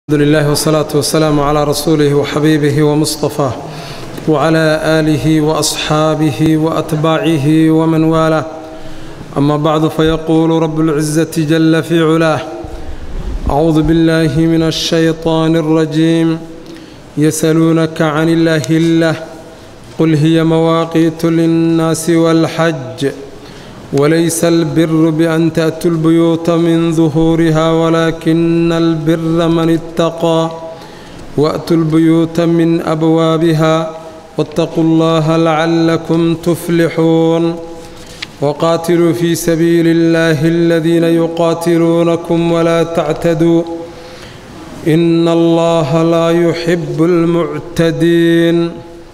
الحمد لله والصلاة والسلام على رسوله وحبيبه ومصطفاه وعلى آله وأصحابه وأتباعه ومن والاه أما بعد فيقول رب العزة جل في علاه أعوذ بالله من الشيطان الرجيم يسألونك عن الأهلة قل هي مواقيت للناس والحج وليس البر بأن تأتوا البيوت من ظهورها ولكن البر من اتقى وأتوا البيوت من أبوابها واتقوا الله لعلكم تفلحون وقاتلوا في سبيل الله الذين يقاتلونكم ولا تعتدوا إن الله لا يحب المعتدين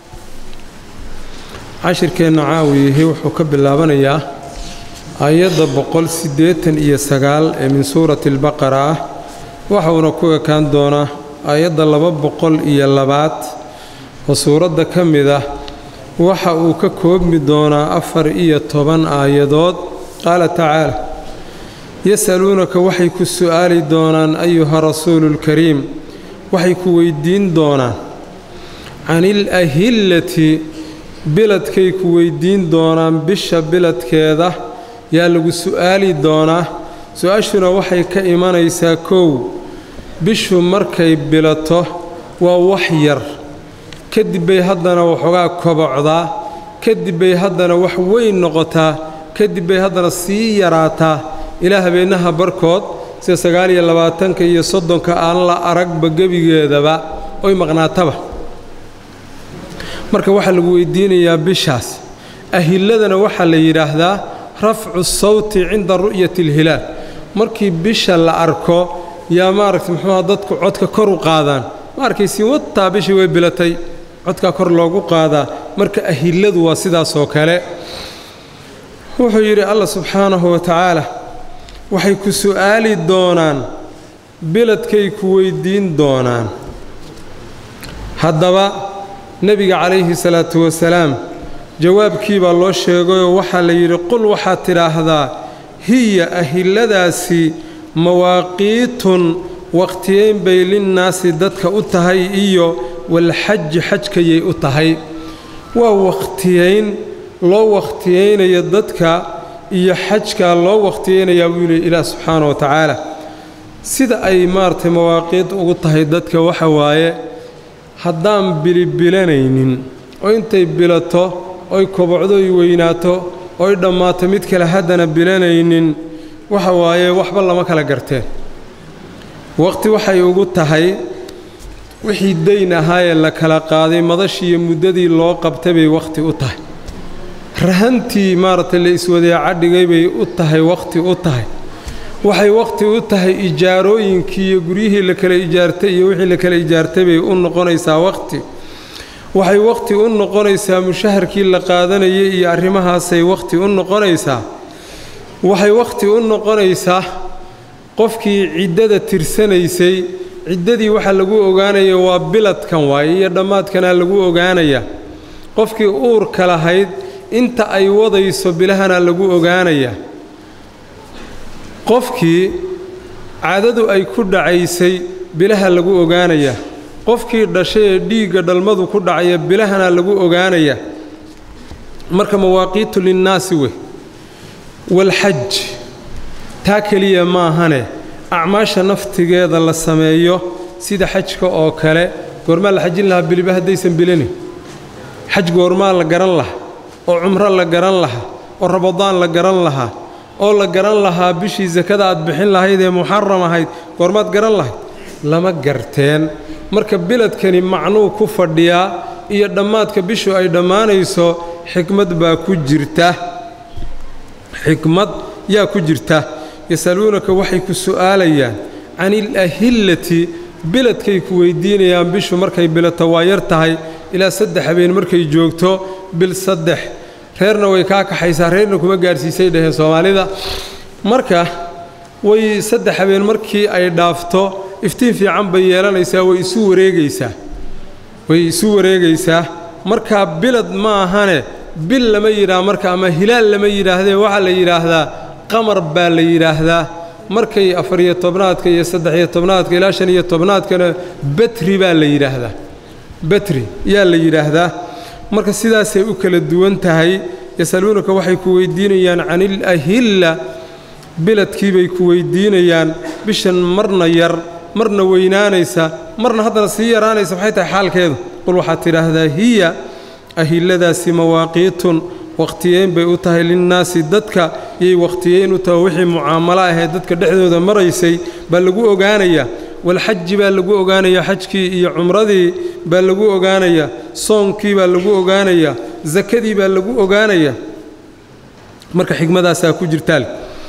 cashirkeenna caawiyihii wuxuu ka bilaabanayaa ayadda boqol siddeetan iyo sagaal ee min suurati albaqara ah waxauna ku ekaan doonaa ayadda laba boqol iyo labaad oo suuradda ka mid ah waxa uu ka koobmi doonaa afar iyo toban aayadood qaala tacaala yasaluunaka waxay ku su'aali doonaan ayuha rasuuluulkariim waxay ku weyddiin doonaan can ilahillati biladkay ku weyddiin doonaan bisha biladkeeda yaa lagu su'aali doonaa su-aashuna waxay ka imanaysaa kow bishu markay bilato waa wax yar kadib bay haddana waxoogaa kobocdaa kadib bay haddana wax weyn noqotaa kadib bay haddana sii yaraataa ilaa habeennaha barkood sida sagaal iyo labaatanka iyo soddonka aan la aragba gebigeedaba oy maqnaataba marka waxaa lagu weydiinayaa bishaas ahilladana waxaa la yidhaahdaa rafcu sawti cinda ru'yati alhilaal markii bisha la arko yaa maaragta muxuuha dadku codka kor u qaadaan ma arkaysiin wataa bishii way bilatay codkaa kor loogu qaadaa marka ahilladu waa sidaasoo kale wuxuu yidhi allah subxaanahu wa tacaala waxay ku su'aali doonaan biladkay ku weyddiin doonaan haddaba nebiga calayhi salaatu wasalaam jawaabkii baa loo sheegayoo waxaa la yidhi qul waxaad tidhaahdaa hiya ahilladaasi mawaaqiitun wakhtiyeyn bay linnaasi dadka u tahay iyo walxaji xajkayay u tahay waa wakhtiyeyn loo wakhtiyeynayo dadka iyo xajkaa loo wakhtiyeynayaa buu yidhi ilaah subxaana wa tacaala sida ay maaragtay mawaaqiid ugu tahay dadka waxa waaye haddaan bilibilanaynin oo intay bilato oy kobocdo oy weynaato oy dhammaato mid kale haddana bilanaynin waxa waaye waxba lama kala garteen waqti waxay ugu tahay wixii dayn ahaayee la kala qaaday madashiiyo muddadii loo qabtay bay wakhti u tahay rahantii maaragtay la iswadeeca dhigay bay u tahay wakhti u tahay waxay wakhti u tahay ijaarooyinkii iyo guryihii la kala ijaartay iyo wixii la kala ijaartay bay u noqonaysaa wakhti waxay wakhti u noqonaysaa mushaharkii la qaadanayay iyo arrimahaasay wakhti u noqonaysaa waxay wakhti u noqonaysaa qofkii ciddada tirsanaysay ciddadii waxa lagu ogaanaya waa biladkan waaye iyo dhammaadkanaa lagu ogaanaya qofkii uurka lahayd inta ay wadayso bilahana lagu ogaanaya qofkii caadadu ay ku dhacaysay bilaha lagu ogaanaya qofkii dhashay ee dhiigga dhalmadu ku dhacaya bilahana lagu ogaanaya marka mawaaqiitu linnaasi wey walxaj taa keliya maahane acmaasha naftigeeda la sameeyo sida xajka oo kale goormaa la xajin lahaa biliba haddaysan bilanin xaj goormaa la garan lahaa oo cumro la garan lahaa oo rabadaan la garan lahaa oo la garan lahaa bishii sakada aad bixin lahayd ee muxaram ahayd goormaad garan lahayd lama garteen marka biladkani macnuu ku fadhiyaa iyo dhammaadka bishu ay dhammaanayso xikmad baa ku jirta xikmad yaa ku jirta yasaluunaka waxay ku su'aalayaan can ilahillati biladkay ku weyddiinayaan bishu markay bilato waa yar tahay ilaa saddex habeen markay joogto bil saddex reerna way kaa kaxaysaa reerna kuma gaadhsiisay dhaheen soomaalida marka way saddex habeen markii ay dhaafto iftiin fiican bay yeelanaysaa way isu wareegaysaa way isu wareegaysaa markaa bilad ma ahane bil lama yidhaah marka ama hilaal lama yidhaahdee waxaa la yidhaahdaa qamar baa la yidhaahdaa markay afariyo tobnaadka iyo saddex-iyo tobnaadka ilaa shan iyo tobnaadkana betri baa la yidhaahdaa betri yaa la yidhaahdaa marka sidaasay u kala duwan tahay yasaluunaka waxay ku weydiinayaan canil ahilla biladkiibay ku weydiinayaan bishan marna yar marna weynaanaysa marna haddana sii yaraanaysa maxay tahay xaalkeedu qul waxaad tidhaahdaa hiya ahilladaasi mawaaqiitun wakhtiyeyn bay u tahay linnaasi dadka yay wakhtiyeyn u tahay wixii mucaamalo ahee dadka dhexdooda maraysay baa lagu ogaanayaa walxaji baa lagu ogaanayaa xajkii iyo cumradii baa lagu ogaanayaa soonkii baa lagu ogaanayaa sakadii baa lagu ogaanayaa marka xigmadaasaa ku jirtaal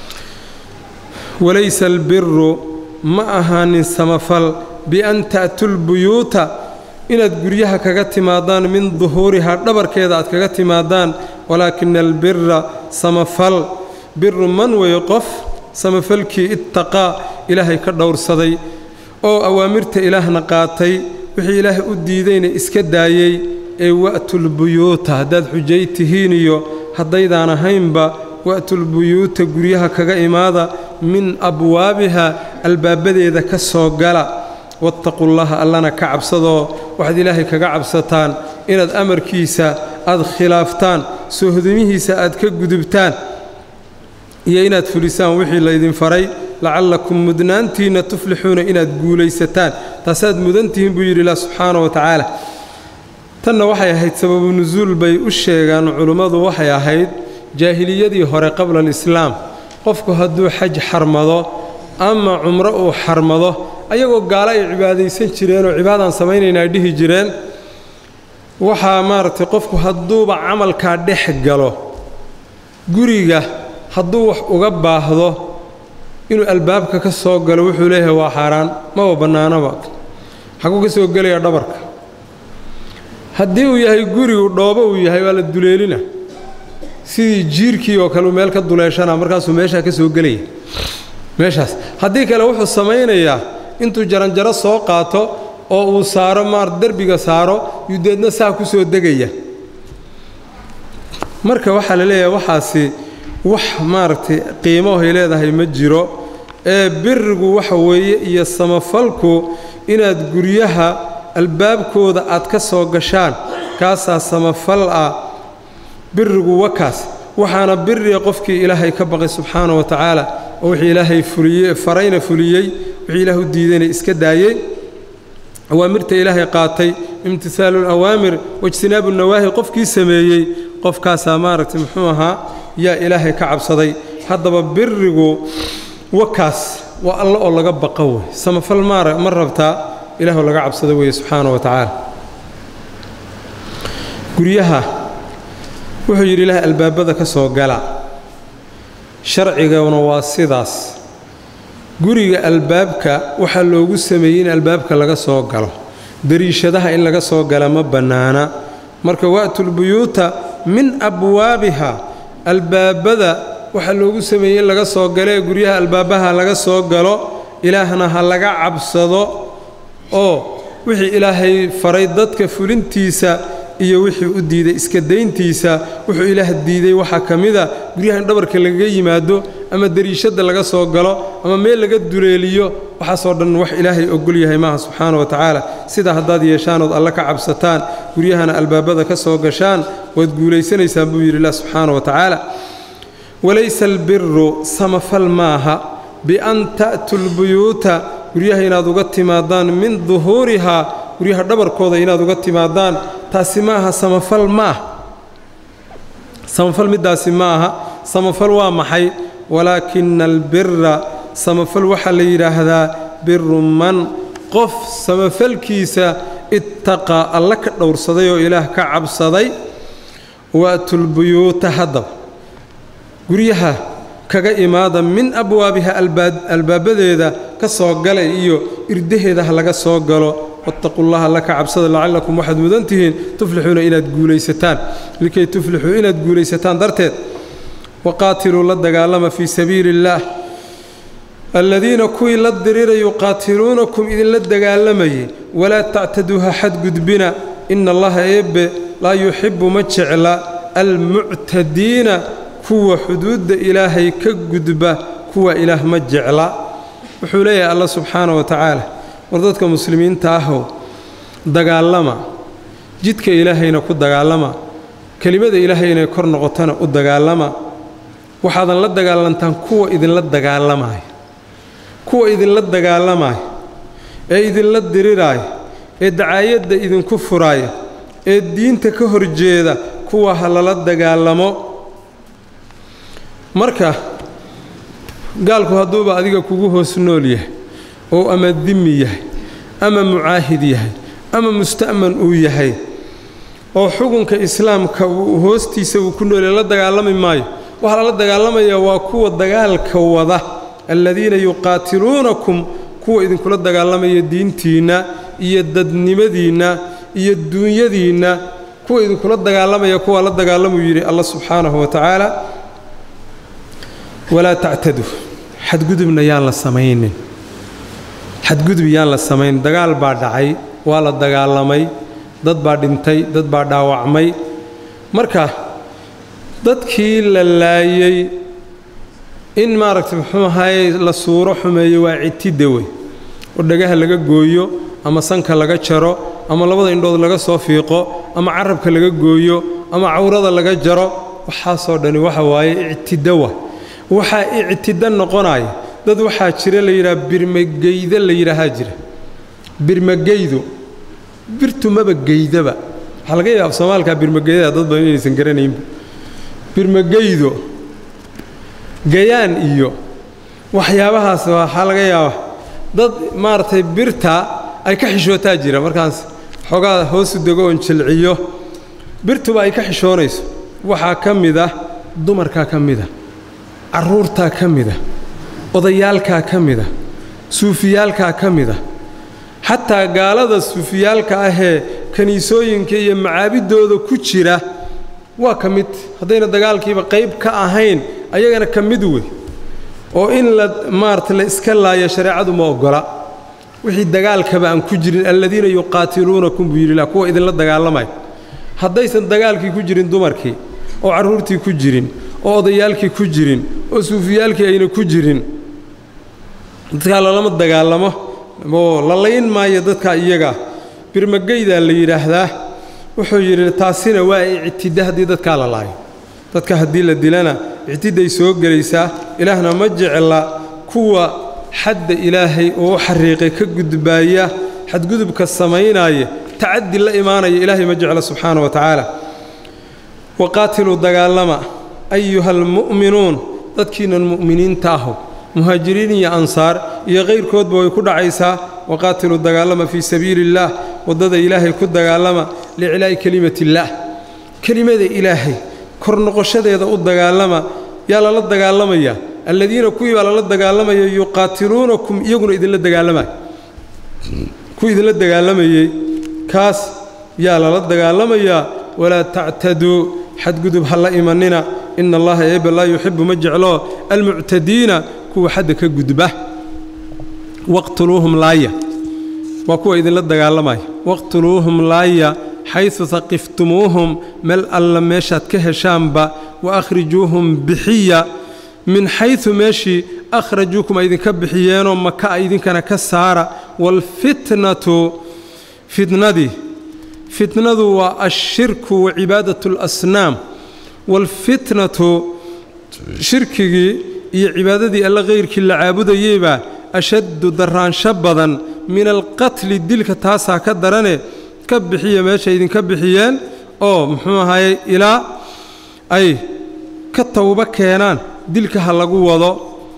walaysa albiru ma ahaanin samafal bian ta'tu lbuyuuta inaad guryaha kaga timaadaan min duhuurihaa dhabarkeeda aad kaga timaadaan walaakina albira samafal biru man weeye qof samafalkii ittaqaa ilaahay ka dhowrsaday oo awaamirta ilaahna qaatay wixii ilaahay u diidayna iska daayey ee wa'tulbuyuuta haddaad xujay tihiin iyo haddaydaan ahaynba wa'tulbuyuuta guryaha kaga imaada min abwaabiha albaabadeeda ka soo gala wattaqullaha allana ka cabsadoo waxaad ilaahay kaga cabsataan inaad amarkiisa aad khilaaftaan soohodimihiisa aad ka gudubtaan iyo inaad fulisaan wixii laydin faray lacallakum mudnaantiinna tuflixuuna inaad guulaysataan taasaad mudantihiin buu yidhi ilah subxaana wa tacaala tanna waxay ahayd sababu nusuul bay u sheegaan culummadu waxay ahayd jaahiliyadii hore qabla alislaam qofku hadduu xaj xarmado ama cumro uu xarmado ayagoo gaalo ay cibaadaysan jireen oo cibaadaan samaynayna ay dhihi jireen waxaa maaragtay qofku hadduuba camalkaa dhex galo guriga hadduu wax uga baahdo inuu albaabka ka soo galo wuxuu leeyahay waa xaaraan maba bannaanaba xaguu ka soo gelaya dhabarka haddii uu yahay gurigu dhoobo uu yahay waa la duleelina sidii jiirkii oo kale uu meel ka duleeshana markaasuu meeshaa ka soo gelaya meeshaas haddii kale wuxuu samaynayaa intuu jaranjaro soo qaato oo uu saaro maar derbiga saaro yuu deedna saa ku soo degaya marka waxaa la leeyahay waxaasi wax maaragtay qiimohay leedahay ma jiro ee birigu waxa weeye iyo samafalku inaad guryaha albaabkooda aad ka soo gashaan kaasaa samafal ah birigu wakaas waxaana biriga qofkii ilaahay ka baqay subxaana wa tacaala oo wixii ilaahay fuliyey farayna fuliyey wixii ilaah u diidayna iska daayey awaamirta ilaahay qaatay imtisaalu alawaamir waijtinaabu nawaahi qofkii sameeyey qofkaasaa maaragtay muxuu ahaa yaa ilaahay ka cabsaday haddaba birigu wakaas waa alla oo laga baqa wey samafal maara ma rabtaa ilaahoo laga cabsado weeye subxaana wa tacaala guryaha wuxuu yidhi ilaah albaabada ka soo gala sharciguna waa sidaas guriga albaabka waxaa loogu sameeyey in albaabka laga soo galo dariishadaha in laga soo gala ma bannaana marka wa'tulbuyuuta min abwaabiha albaabada waxaa loogu sameeyey in laga soo galo ee guryaha albaabaha laga soo galo ilaahna ha laga cabsado oo wixii ilaahay faray dadka fulintiisa iyo wixii u diiday iska dayntiisa wuxuu ilaah diiday waxaa ka mida guryaha in dhabarka lagaga yimaado ama dariishadda laga soo galo ama meel laga duleeliyo waxaasoo dhan wax ilaahay ogol yahay maaha subxaana wa tacaala sidaa haddaad yeeshaanood alle ka cabsataan guryahana albaabada ka soo gashaan waad guulaysanaysaan buu yidhi ilah subxaana wa tacaala walaysa albiru samafal maaha bian ta'tu lbuyuuta guryaha inaad uga timaadaan min duhuurihaa guryaha dhabarkooda inaad uga timaadaan taasi ma aha samafal ma ah samafal middaasi ma aha samafal waa maxay walaakina albira samafal waxaa la yidhaahdaa biru man qof samafalkiisa ittaqaa alla ka dhowrsaday oo ilaah ka cabsaday wa'tulbuyuuta haddaba guryaha kaga imaada min abwaabiha albaabadeeda ka soo galay iyo irdaheeda ha laga soo galo wattaquu llaha alla ka cabsada lacallakum waxaad mudan tihiin tuflixuuna inaad guulaysataan likay tuflixuu inaad guulaysataan darteed waqaatiluu la dagaalama fii sabiili illaah aladiina kuwii la dirira yuqaatiluunakum idinla dagaalamayay walaa tactaduu ha xadgudbina ina allaha eebbe laa yuxibbu ma jecla almuctadiina kuwa xuduudda ilaahay ka gudba kuwa ilaah ma jecla wuxuu leeyahay alla subxaana wa tacaala war dadka muslimiinta ahow dagaalama jidka ilaahayna ku dagaalama kelimada ilaahay inay kor noqotona u dagaalama waxaadan la dagaalantaan kuwa idinla dagaalamaya kuwa idinla dagaalamaya ee idinla diriraaya ee dacaayadda idinku furaaya ee diinta ka horjeeda kuwa ha lala dagaalamo marka gaalku hadduuba adiga kugu hoos nool yahay oo ama dimi yahay ama mucaahid yahay ama musta'man uu yahay oo xukunka islaamka uu hoostiisa uu ku noolya la dagaalami maayo waxaa lala dagaalamaya waa kuwa dagaalka wada aladiina yuqaatiluunakum kuwa idinkula dagaalamaya diintiinna iyo dadnimadiinna iyo duunyadiinna kuwa idinkula dagaalamaya kuwaa la dagaalamuu yidhi alla subxaanahu wa tacaala walaa tactadu xadgudubna yaan la samaynin xadgudub yaan la samayn dagaal baa dhacay waa la dagaalamay dad baa dhintay dad baa dhaawacmay marka dadkii la laayey in maaragtay muxuu ahaye la suuro xumeeyo waa citidda wey oo dhagaha laga gooyo ama sanka laga jaro ama labada indhood laga soo fiiqo ama carabka laga gooyo ama cawrada laga jaro waxaasoo dhani waxa waaye ictidawa waxaa ictida noqonaya dad waxaa jira la yidhaha birmageyda la yidhaahaa jira birmageydu birtu maba geydaba waxaa laga yaaba soomaalkaa birmageydada dad badan inaysan garanaynba birmageydo gayaan iyo waxyaabahaas waxaa laga yaaba dad maaragtay birta ay ka xishootaa jira markaas xoogaa hoosu dego oon jilciyo birtuba ay ka xishoonayso waxaa ka mid ah dumarkaa ka mida carruurtaa ka mida odayaalkaa ka mida suufiyaalkaa ka mida xataa gaalada suufiyaalka ahee kiniisooyinka iyo macaabiddooda ku jira waa ka mid haddayna dagaalkiiba qayb ka ahayn ayagana ka mid wey oo in la maarata la iska laayo shareecadu ma oggola wixii dagaalkaba aan ku jirin aladiina yuqaatiluunakum buu yidhi kuwa idinla dagaalamaya haddaysan dagaalkii ku jirin dumarkii oo carruurtii ku jirin oo odayaalkii ku jirin oo suufiyaalkii ayna ku jirin dadkaa lalama dagaalamo oo la layn maayo dadkaa iyaga birmageydaa la yidhaahdaa wuxuu yidhi taasina waa ictida haddii dadkaa la laayo dadka haddii la dilana ictiday soo gelaysaa ilaahna ma jecla kuwa xadda ilaahay oo u xariiqay ka gudbaaya xadgudubka samaynaya tacadi la imaanaya ilaahay ma jecla subxaana wa tacaala waqaatiluu dagaalama ayuha almu'minuun dadkiinan mu'miniinta ahu muhaajiriin iyo ansaar iyo kayrkoodba way ku dhacaysaa waqaatiluu dagaalama fii sabiili illaah waddada ilaahay ku dagaalama liclaa'i kelimatillaah kelimada ilaahay kor noqoshadeeda u dagaalama yaa lala dagaalamayaa alladiina kuwii baa lala dagaalamaya yuqaatiluunakum iyaguna idinla dagaalamaya kuwii idinla dagaalamayey kaas yaa lala dagaalamayaa walaa tactaduu xadgudub ha la imanina ina allaha eebba laa yuxibu ma jeclo almuctadiina kuwa xadda ka gudba waqtuluuhum laaya waa kuwa idinla dagaalamaya waqtuluuhum laaya xaysu haqiftumuuhum meel alla meeshaad ka heshaanba wa akhrijuuhum bixiya min xaysu meeshii akhrajuukum ay idinka bixiyeenoo maka a idinkana ka saara waalfitnatu fitnadii fitnadu waa ashirku wa cibaadat alasnaam waalfitnatu shirkigii iyo cibaadadii alle kayrkii la caabudayeybaa ashaddu darraansho badan min alqatli dilka taasaa ka darane ka bixiya meesha idinka bixiyeen oo muxuu ahaye ilaa ay ka tawbo keenaan dilka ha lagu wado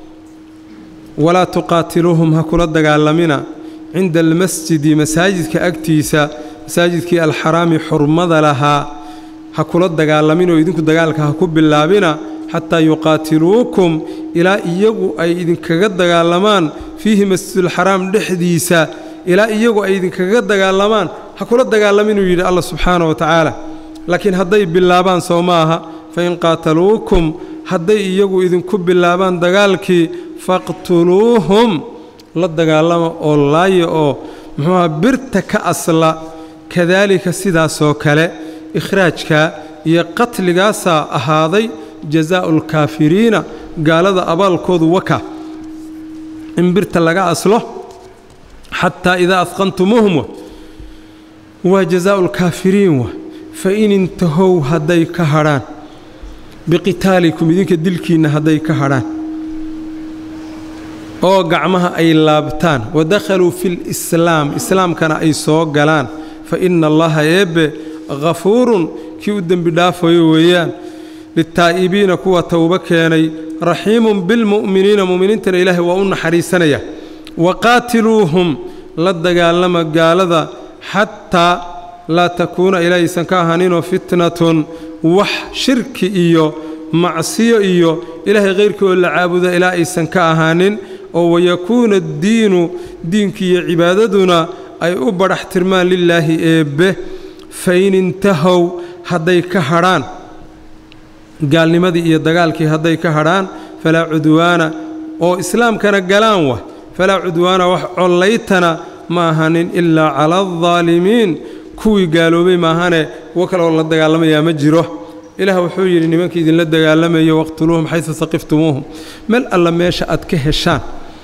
walaa tuqaatiluuhum ha kula dagaalamina cinda almasjidi masaajidka agtiisa masaajidkii alxaraami xurmada lahaa ha kula dagaalaminoo idinku dagaalka ha ku bilaabina xataa yuqaatiluukum ilaa iyagu ay idinkaga dagaalamaan fiihi masjidulxaraam dhexdiisa ilaa iyagu ay idinkaga dagaalamaan ha kula dagaalaminuu yidhi allah subxaana wa tacaala laakiin hadday bilaabaan soo ma aha fain qaataluukum hadday iyagu idinku bilaabaan dagaalkii faqtuluuhum la dagaalama oo laaya oo muxuuaha birta ka asla kadaalika sidaasoo kale ikhraajka iyo qatligaasaa ahaaday jazaa'u alkaafiriina gaalada abaalkoodu waka in birta laga aslo xataa idaa adqantumuuhum waa jazaau lkaafiriin wa fa in intahow hadday ka hadhaan biqitaalikum idinka dilkiinna hadday ka hadhaan oo gacmaha ay laabtaan wadakhaluu fi lislaam islaamkana ay soo galaan fa inna allaha eebbe hafuurun kii u dembi dhaafayo weeyaan litaa'ibiina kuwa towbo keenay raxiimun bilmu'miniina mu'miniintana ilaahay waa u naxariisanaya waqaatiluuhum la dagaalama gaalada xataa laa takuuna ilaahaysan ka ahaaninoo fitnatun wax shirki iyo macsiyo iyo ilaahay khayrkii oo la caabuda ilaa aysan ka ahaanin oo wayakuuna addiinu diinkii iyo cibaadaduna ay u badhax tirmaan lilaahi eebbe fain intahow hadday ka hadhaan gaalnimadii iyo dagaalkii hadday ka hadhaan falaa cudwaana oo islaamkana galaan wa falaa cudwaana wax collaytana ma ahanin ilaa cala aldaalimiin kuwii gaaloobay maahane kuwo kale oo la dagaalamayaa ma jiro ilaah wuxuu yidhi nimankii idinla dagaalamayo waqtuluuhum xaysu saqiftumuuhum meel alla meesha aad ka heshaan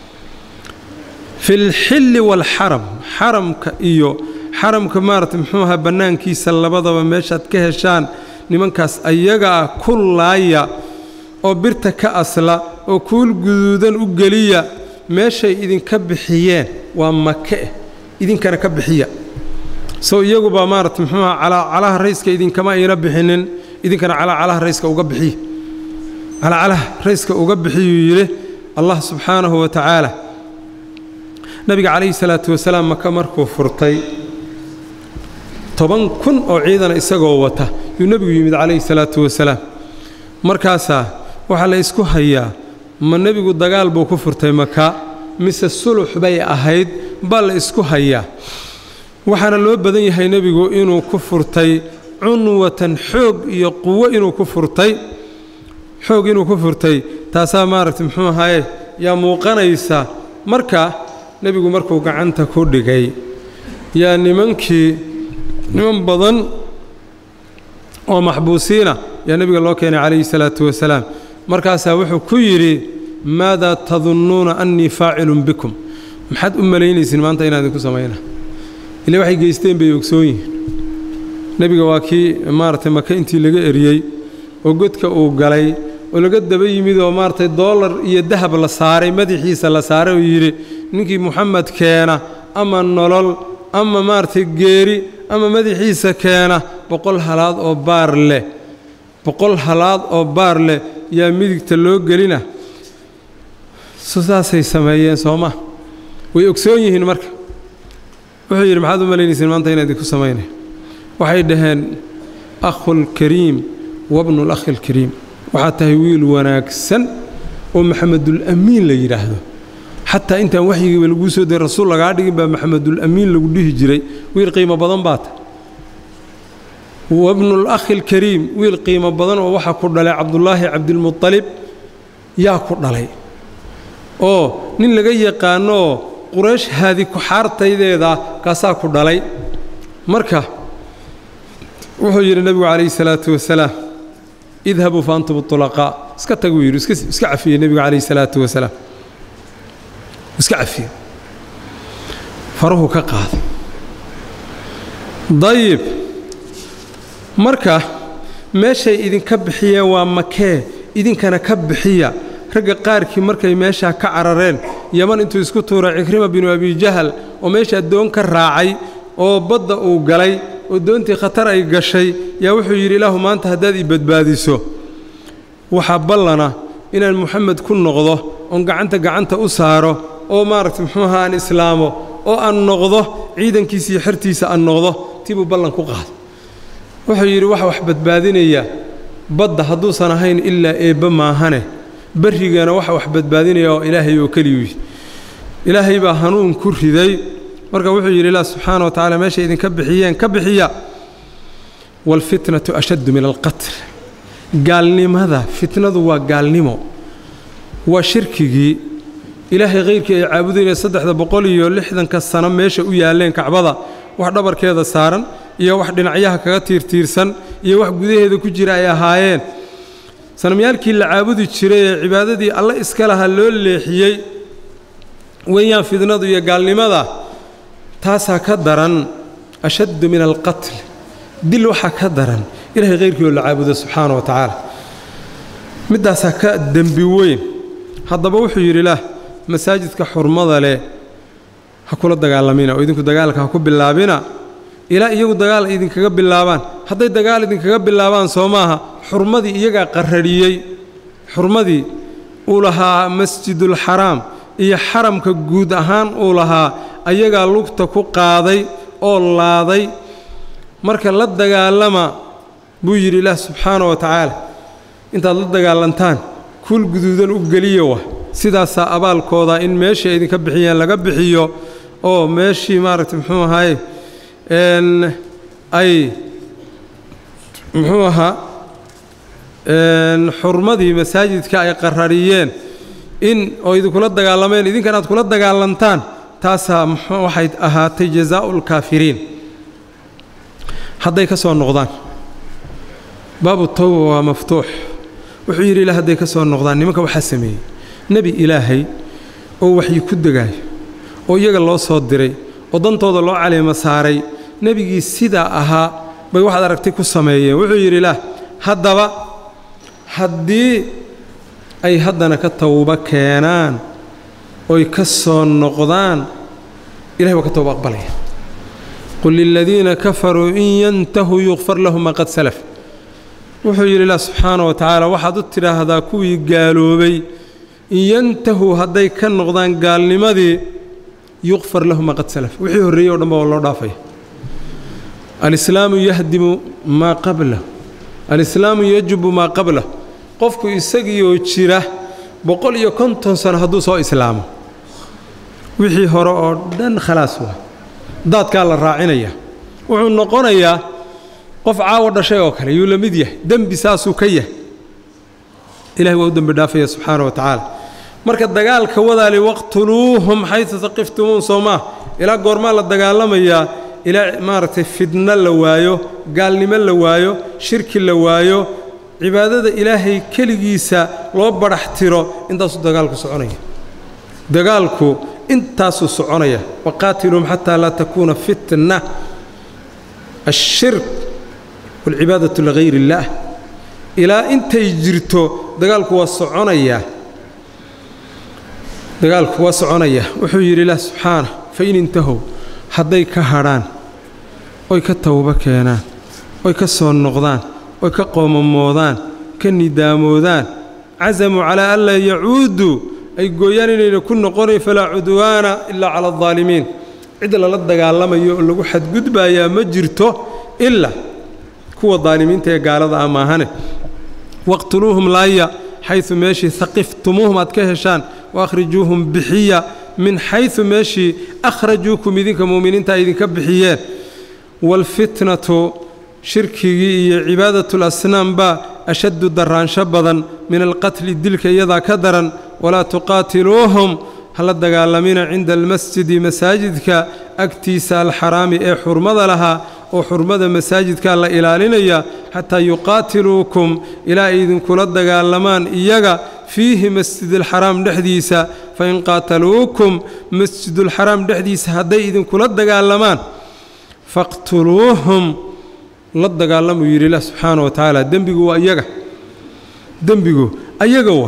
fi lxilli waalxaram xaramka iyo xaramka maarata muxuu ahaa bannaankiisa labadaba meeshaad ka heshaan nimankaas ayaga ah ku laaya oo birta ka asla oo kuul guduudan u geliya meeshay idinka bixiyeen waa make idinkana ka bixiya sow iyagubaa maarata muxuu aha calacalaha rayska idinkama ayna bixinin idinkana calacalaha rayska uga bixiya calacalaha rayska uga bixiyuu yidhi allah subxaanahu wa tacaala nabiga calayhi salaatu wasalaam maka markuu furtay toban kun oo ciidana isagoo wata yuu nebigu yimid calayhi salaatu wasalaam markaasaa waxaa la isku hayaa ma nebigu dagaal buu ku furtay maka mise sulux bay ahayd baa la isku hayaa waxaana loo badan yahay nebigu inuu ku furtay cunwatan xoog iyo quwo inuu ku furtay xoog inuu ku furtay taasaa maaragtay muxuu ahaye yaa muuqanaysa marka nebigu markuu gacanta ku dhigay yaa nimankii niman badan oo maxbuusiina yaa nebiga loo keenay calayhi salaatu wasalaam markaasaa wuxuu ku yidhi maadaa tadunnuuna annii faacilun bikum maxaad u malaynaysiin maanta inaan idinku samayna ile waxay geysteen bay ogsoon yihiin nebiga waa kii maaragtay maka intii laga eriyey oo godka uu galay oo laga daba yimid oo maaragtay doolar iyo dahab la saaray madaxiisa la saaray oo yidhi ninkii muxamed keena ama nolol ama maaragtay geeri ama madaxiisa keena boqol halaad oo baar leh boqol halaad oo baar leh yaa midigta loo gelina saasay sameeyeen sooma way ogsoon yihiin marka wuxuu yidhi maxaad u malaynaysiin maanta inaan idinku samaynay waxay dhaheen akhulkariim wabnu lakhi alkariim waxaad tahay wiil wanaagsan oo maxamedulamiin la yidhaahdo xataa intaan waxyigiiba laguu soo diray rasuul lagaa dhigin baa maxamedulamiin lagu dhihi jiray wiil qiimo badan baa ta wabnulakhi alkariim wiil qiimo badan oo waxaa ku dhalay cabdulaahi cabdilmuطalib yaa ku dhalay oo nin laga yaqaanooo quraysh haadi ku-xaartaydeeda kaasaa ku dhalay marka wuxuu yidhi nebigu calayhi salaatu wasalaam idhabuu fa antum ulaqaa iska tag buu yidhi iska cafiyey nebigu calayhi salaatu wasalaam iska cafiye faruhu ka qaada dayib marka meeshay idinka bixiyeen waa makee idinkana ka bixiya ragga qaarkii markay meeshaa ka carareen yaman intuu isku tuuray cikrima binu abijahal oo meeshaa doon ka raacay oo badda uu galay oo doontii khatar ay gashay yaa wuxuu yidhi ilaahu maanta haddaad i badbaadiso waxaa ballana inaan muxamed ku noqdo oon gacanta gacanta u saaro oo maaragtay muxuu ahaa aan islaamo oo aan noqdo ciidankiisa iyo xertiisa aan noqdo tibuu ballan ku qaada wuxuu yidhi waxa wax badbaadinaya badda hadduusan ahayn ilaa eebba maahane barrigana waxa wax badbaadinaya oo ilaahay oo keliyuu ilaahay baa hanuun ku riday marka wuxuu yidhi ilaah subxaana wa tacala meeshay idinka bixiyeen ka bixiya waalfitnatu ashaddu min alqatl gaalnimada fitnadu waa gaalnimo waa shirkigii ilaahay khayrkii ay caabudayeen saddexda boqol iyo lixdanka sano meesha u yaalleen kacbada wax dhabarkeeda saaran iyo wax dhinacyaha kaga tiirtiirsan iyo wax gudaheeda ku jira ay ahaayeen sanamyaalkii la caabudi jiray ee cibaadadii alle iska lahaa loo leexiyey weeyaan fidnadu iyo gaalnimada taasaa ka daran ashaddu min alqatl dil waxaa ka daran ilahay khayrkii oo la caabudo subxaana wa tacaala middaasaa ka dembi weyn haddaba wuxuu yidhi ilaah masaajidka xurmada leh ha kula dagaalamina oo idinku dagaalka ha ku bilaabina ilaa iyagu dagaal idinkaga bilaabaan hadday dagaal idinkaga bilaabaan soo maaha xurmadii iyagaa qarrarhiyey xurmadii uu lahaa masjidulxaraam iyo xaramka guud ahaan uu lahaa ayagaa lugta ku qaaday oo laaday marka la dagaalama buu yidhi ilaah subxaana wa tacaala intaad la dagaalantaan kuul guduudan u geliya wa sidaasaa abaalkooda in meeshii ay idinka bixiyeen laga bixiyo oo meeshii maaragtay muxuu ahaaye ay muxuu ahaa xurmadii masaajidka ay qarariyeen in oo idinkula dagaalameen idinkan aad kula dagaalantaan taasaa waxay ahaatay jazaa'u lkaafiriin hadday ka soo noqdaan baabu tawba waa maftuux wuxuu yidhi ilaa hadday ka soo noqdaan nimanka waxaa sameeyey nebi ilaahay oo waxyi ku degaayo oo iyaga loo soo diray oo dantooda loo caleema saaray nebigii sidaa ahaa bay waxaad aragtay ku sameeyeen wuxuu yidhi ilaah haddaba haddii ay haddana ka tawbo keenaan oy ka soo noqdaan ilahay waa ka tawba aqbalaya qul liladiina kafaruu in yantahuu yukfar lahum maa qad salaf wuxuu yidhi ilaah subxaana wa tacaala waxaad u tidhaahdaa kuwii gaaloobay in yantahuu hadday ka noqdaan gaalnimadii yuqfar lahu maa qad salaf wixii horreeyey o dhanba waa loo dhaafaya alislaamu yahdimu maa qablah alislaamu yajubu maa qablah qofku isagiioo jira boqol iyo konton sano hadduu soo islaamo wixii hore oo dhan khalaas waa daadkaa la raacinaya wuxuu noqonayaa qof caawo dhashay oo kale yuu la mid yahay dembi saasuu ka yahay ilahay waa u dembi dhaafaya subxaana wa tacaala marka dagaalka wadaali waqtuluuhum xaysu taqiftumuun soo maa ilaa goormaa la dagaalamayaa ilaa maaragtay fidno la waayo gaalnimo la waayo shirki la waayo cibaadada ilaahay keligiisa loo badhax tiro intaasuu dagaalku soconaya dagaalku intaasuu soconaya waqaatiluuhum xataa laa takuuna fitna ashirk waalcibaadatu ligayr illaah ilaa intay jirto dagaalku waa soconayaa dagaalku waa soconaya wuxuu yidhi ilaah subxaana fa in intahow hadday ka hadhaan oy ka tawbo keenaan oy ka soo noqdaan oy ka qoomamoodaan ka nidaamoodaan casamuu calaa an laa yacuuduu ay gooyaan inayna ku noqonayn falaa cudwaana ilaa cala aldaalimiin cid lala dagaalamayo oo lagu xadgudbayaa ma jirto ilaa kuwa daalimiinta ee gaalada ah maahane waqtuluuhum laaya xaysu meeshii haqiftumuuhum aad ka heshaan waahrijuuhum bixiya min xaysu meeshii akhrajuukum idinka mu'miniinta ay idinka bixiyeen waalfitnatu shirkigii iyo cibaadatulasnaam baa ashaddu darraansho badan min alqatli dilka iyadaa ka daran walaa tuqaatiluuhum hala dagaalamina cinda almasjidi masaajidka agtiisa alxaraami ee xurmada lahaa oo xurmada masaajidkaa la ilaalinaya xataa yuqaatiluukum ilaa ay idinkula dagaalamaan iyaga fiihi masjidulxaraam dhexdiisa fain qaataluukum masjidulxaraam dhexdiisa hadday idinkula dagaalamaan faqtuluuhum la dagaalamuu yidhi ilah subxaana wa tacaala dembigu waa iyaga dembigu ayaga wa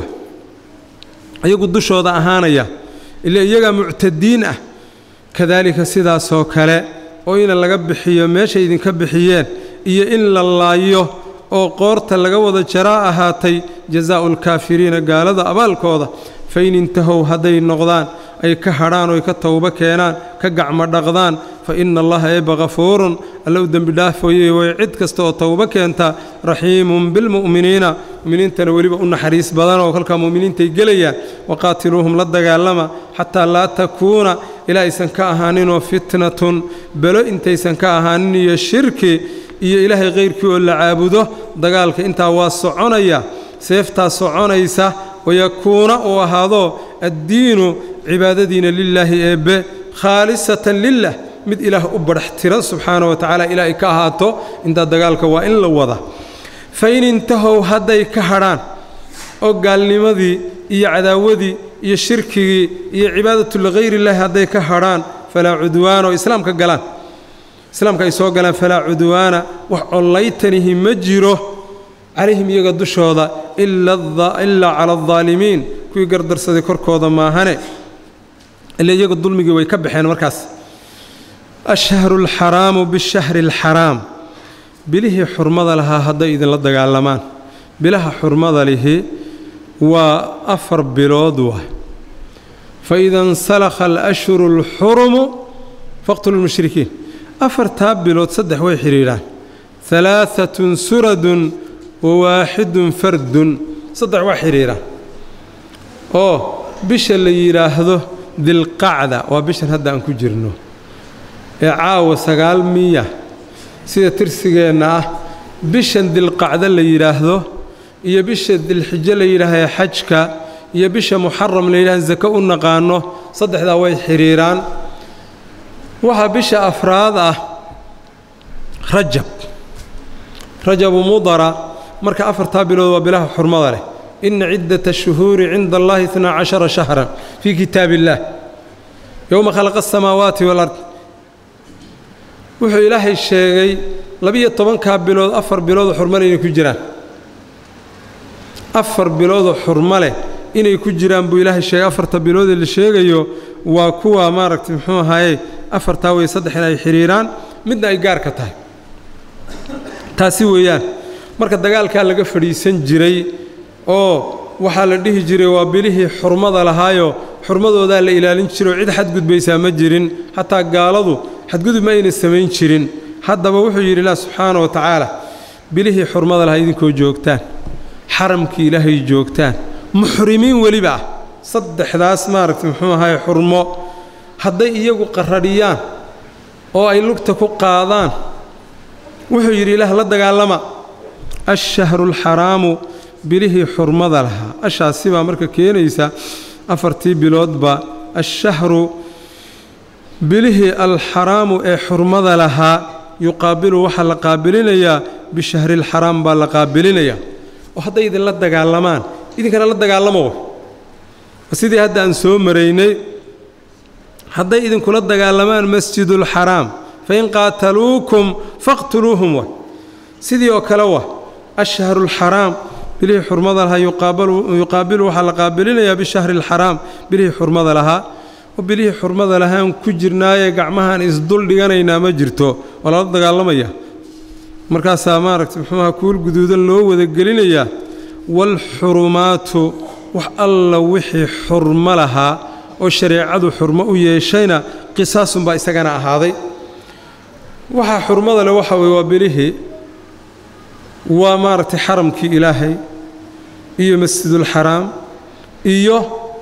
iyagu dushooda ahaanaya ila iyagaa muctadiin ah kadaalika sidaasoo kale oo ina laga bixiyo meeshay idinka bixiyeen iyo in la laayo oo qoorta laga wada jaraa ahaatay jazaa'u alkaafiriina gaalada abaalkooda fa in intahow hadday noqdaan ay ka hadhaan oy ka tawbo keenaan ka gacmo dhaqdaan fa ina allaha eebba hafuurun alla u dembi dhaafoyey way cid kasta oo tawbo keenta raxiimun bilmu'miniina mu'miniintana weliba u naxariis badan oo kolkaa mu'miniintay gelayaan waqaatiluuhum la dagaalama xataa laa takuuna ilaa aysan ka ahaaninoo fitnatun belo intaysan ka ahaanin iyo shirki iyo ilaahay kayrkii oo la caabudo dagaalka intaa waa soconaya seeftaa soconaysa wayakuuna uu ahaado addiinu cibaadadiina lilaahi eebbe khaalisatan lilah mid ilaah u badhax tiran subxaana wa tacaala ilaahay ka ahaato intaa dagaalka waa in la wada fa in intahow hadday ka hadhaan oo gaalnimadii iyo cadaawadii iyo shirkigii iyo cibaadatu ligayri illaahi hadday ka hadhaan falaa cudwaana oo islaamka galaan islaamka ay soo galaan falaa cudwaana wax collaytanihi ma jiro calayhim iyaga dushooda ilaa cala aldaalimiin kuwii gardarsaday korkooda maahane ila iyaga dulmigii way ka baxeen markaas ashahru alxaraamu bishahri alxaraam bilihii xurmada lahaa hadday idinla dagaalamaan bilaha xurmada lihi waa afar bilood wa fa ida insalakha alashhuru alxurumu faqtulu lmushrikiin afartaa bilood saddex way xidhiidhaan halaaatun suradun wa waaxidun fardun saddex waa xidhiidhaan oo bisha la yidhaahdo dilqacda waa bishan hadda aan ku jirno ee caawa sagaal miya sida tirsigeenna ah bishan dilqacdo la yidhaahdo iyo bisha dilxijo la yidhaahdo xajka iyo bisha muxaram la yidhahdo sako u naqaano saddexdaa way xidhiiraan waxaa bisha afraad ah rajab rajabu mudara marka afartaa bilood waa bilaha xurmada leh ina ciddata ashuhuuri cinda allahi itnaa cashara shahran fii kitaab illaah yowma khalaqa asamaawaati walard wuxuu ilaahay sheegay labiyo tobankaa bilood afar biloodoo xurmale inay ku jiraan afar biloodoo xurmo leh inay ku jiraan buu ilaahay sheegay afarta biloodee la sheegayo waa kuwa maaragtay muxuu ahaaye afartaa wey saddexna ay xidhiiraan midna ay gaarka tahay taasi weeyaan marka dagaalkaa laga fadhiisan jiray oo waxaa la dhihi jiray waa bilihii xurmada lahaayo xurmadoodaa la ilaalin jiro cid xadgudbaysaa ma jirin xataa gaaladu xadgudub ma ayna samayn jirin haddaba wuxuu yidhi ilaah subxaana wa tacaala bilihii xurmada lahaa idinkoo joogtaan xaramkii ilaahay joogtaan muxrimiin weliba ah saddexdaas maaragtay muxuu ahaye xurmo hadday iyagu qarradhiyaan oo ay lugta ku qaadaan wuxuu yidhi ilaah la dagaalama ashahru alxaraamu bilihii xurmada lahaa ashaasi baa marka keenaysa afartii biloodba ashahru bilihii alxaraamu ee xurmada lahaa yuqaabilu waxaa la qaabilinayaa bishahriilxaraam baa la qaabilinayaa oo hadday idinla dagaalamaan idinkana la dagaalamo sidii hadda aan soo maraynay hadday idinkula dagaalamaan masjidulxaraam fain qaataluukum faqtuluuhum wa sidii oo kale wa ashharuulxaraam bilihii xurmada lahaa yuqaabilu waxaa la qaabilinayaa bishahri alxaraam bilihii xurmada lahaa oo bilihii xurmada lahaan ku jirnaayee gacmahaan isdul dhiganaynaa ma jirto waa lala dagaalamaya markaasaa maaragtay muxuuaha kuul guduudan loo wadagelinayaa waalxurumaatu wax alla wixii xurmo lahaa oo shareecadu xurmo u yeeshayna qisaasunbaa isagana ahaaday waxaa xurmada leh waxa weye waa bilihii waa maaragtay xaramkii ilaahay iyo masjidulxaraam iyo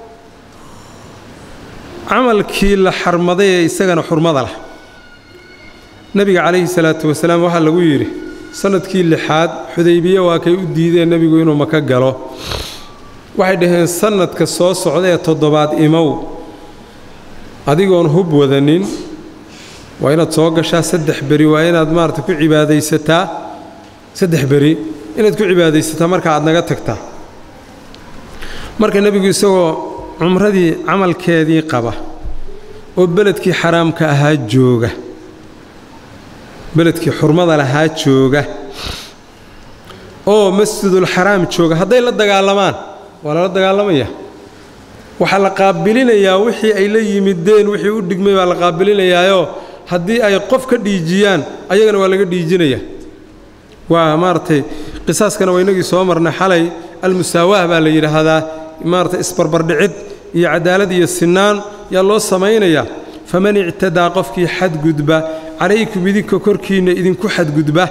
camalkii la xarmaday ee isagana xurmada lah nebiga calayhi salaatu wasalaam waxaa lagu yidhi sannadkii lixaad xudaybiye waa kay u diideen nebigu inuu maka galo waxay dhaheen sannadka soo socda ee toddobaad imow adigoon hub wadanin waa inaad soo gashaa saddex beri waa inaad maarata ku cibaadaysataa saddex beri inaad ku cibaadaysataa marka aad naga tagtaa marka nebigu isagoo cumradii camalkeedii qaba oo beledkii xaraamka ahaa jooga beledkii xurmada lahaa jooga oo masjidulxaraam jooga hadday la dagaalamaan waa lala dagaalamaya waxaa la qaabilinayaa wixii ay la yimideen wixii u dhigmay baa la qaabilinayaayoo haddii ay qof ka dhiijiyaan ayagana waa laga dhiijinaya waa maaragtay qisaaskana waa inagii soo marnay xalay almusaawaah baa la yidhaahdaa maaragtay isbarbardhicid iyo cadaalad iyo sinnaan yaa loo samaynayaa faman ictadaa qofkii xadgudba calaykum idinka korkiinna idinku xadgudba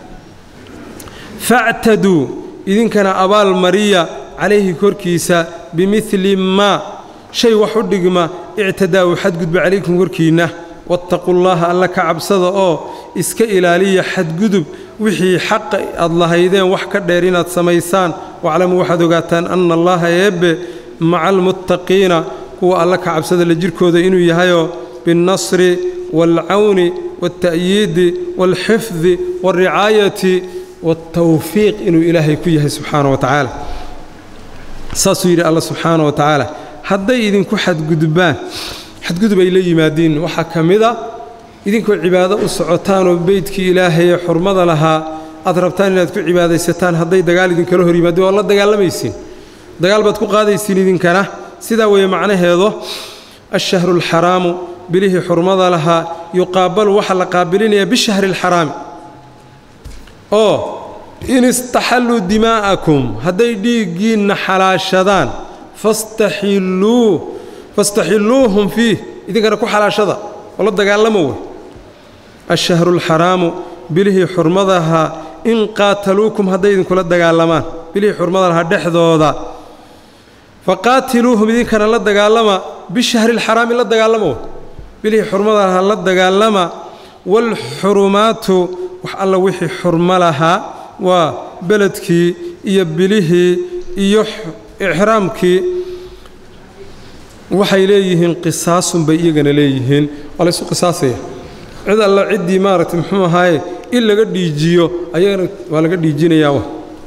factaduu idinkana abaal mariya calayhi korkiisa bimidli maa shay wax u dhigma ictadaa uu xadgudba calaykum korkiinna wattaqullaaha alla ka cabsada oo iska ilaaliya xadgudub wixii xaqa aad lahaydeen wax ka dheer inaad samaysaan waclamuu waxaad ogaataan anna allaaha eebbe maca almuttaqiina kuwa alla ka cabsada la jirkooda inuu yahayoo binnasri waalcawni waalta'yiidi waalxifdi waalricaayati waaltawfiiq inuu ilaahay ku yahay subxaana wa tacaala saasuu yidhi alla subxaana wa tacaala hadday idinku xadgudbaan xadgudub ay la yimaadiin waxaa ka mid a idinkoo cibaado u socotaanoo beydkii ilaahayee xurmada lahaa aad rabtaan inaad ku cibaadaysataan hadday dagaal idinkala hor yimaadeen waad la dagaalamaysiin dagaal baad ku qaadaysiin idinkana sidaa weeye macnaheedu ashahru alxaraamu bilihii xurmada lahaa yuqaabalu waxaa la qaabilinayaa bishahri alxaraami oo in istaxalluu dimaa'akum hadday dhiiggiinna xalaashadaan fastaxilluu fastaxilluuhum fiih idinkana ku xalaashada oo la dagaalamo wey ashahru alxaraamu bilihii xurmada lahaa in qaataluukum hadday idinkula dagaalamaan bilihii xurmada lahaa dhexdooda faqaatiluuhum idinkana la dagaalama bishahri alxaraami la dagaalama wey bilihii xurmada lahaa la dagaalama waalxurumaatu wax alla wixii xurmo lahaa waa beledkii iyo bilihii iyo ixraamkii waxay leeyihiin qisaasun bay iyagana leeyihiin waa laysu qisaasaya cid alla ciddii maaragtay muxuu ahaaye in laga dhiijiyo ayagana waa laga dhiijinayaa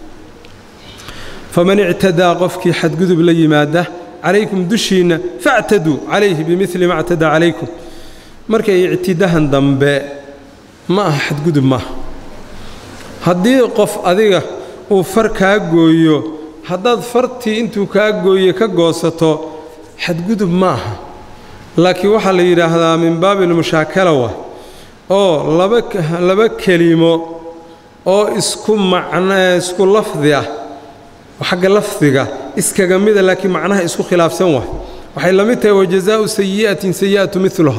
faman ictadaa qofkii xadgudub la yimaada calaykum dushiinna factaduu calayhi bimili ma ctadaa calaykum markay ictidahan dambe ma aha xadgudub maaha haddii qof adiga uu far kaa gooyo haddaad fartii intuu kaa gooye ka goosato xadgudub ma aha laakiin waxaa la yidhaahdaa min baabi almushaakala wa oo laba laba kelimo oo isku macno isku lafdi ah xagga lafdiga iskaga mida laakiin macnaha isku khilaafsan waay waxay la mid tahay wajazaa'u sayi'atin sayi'atu miluha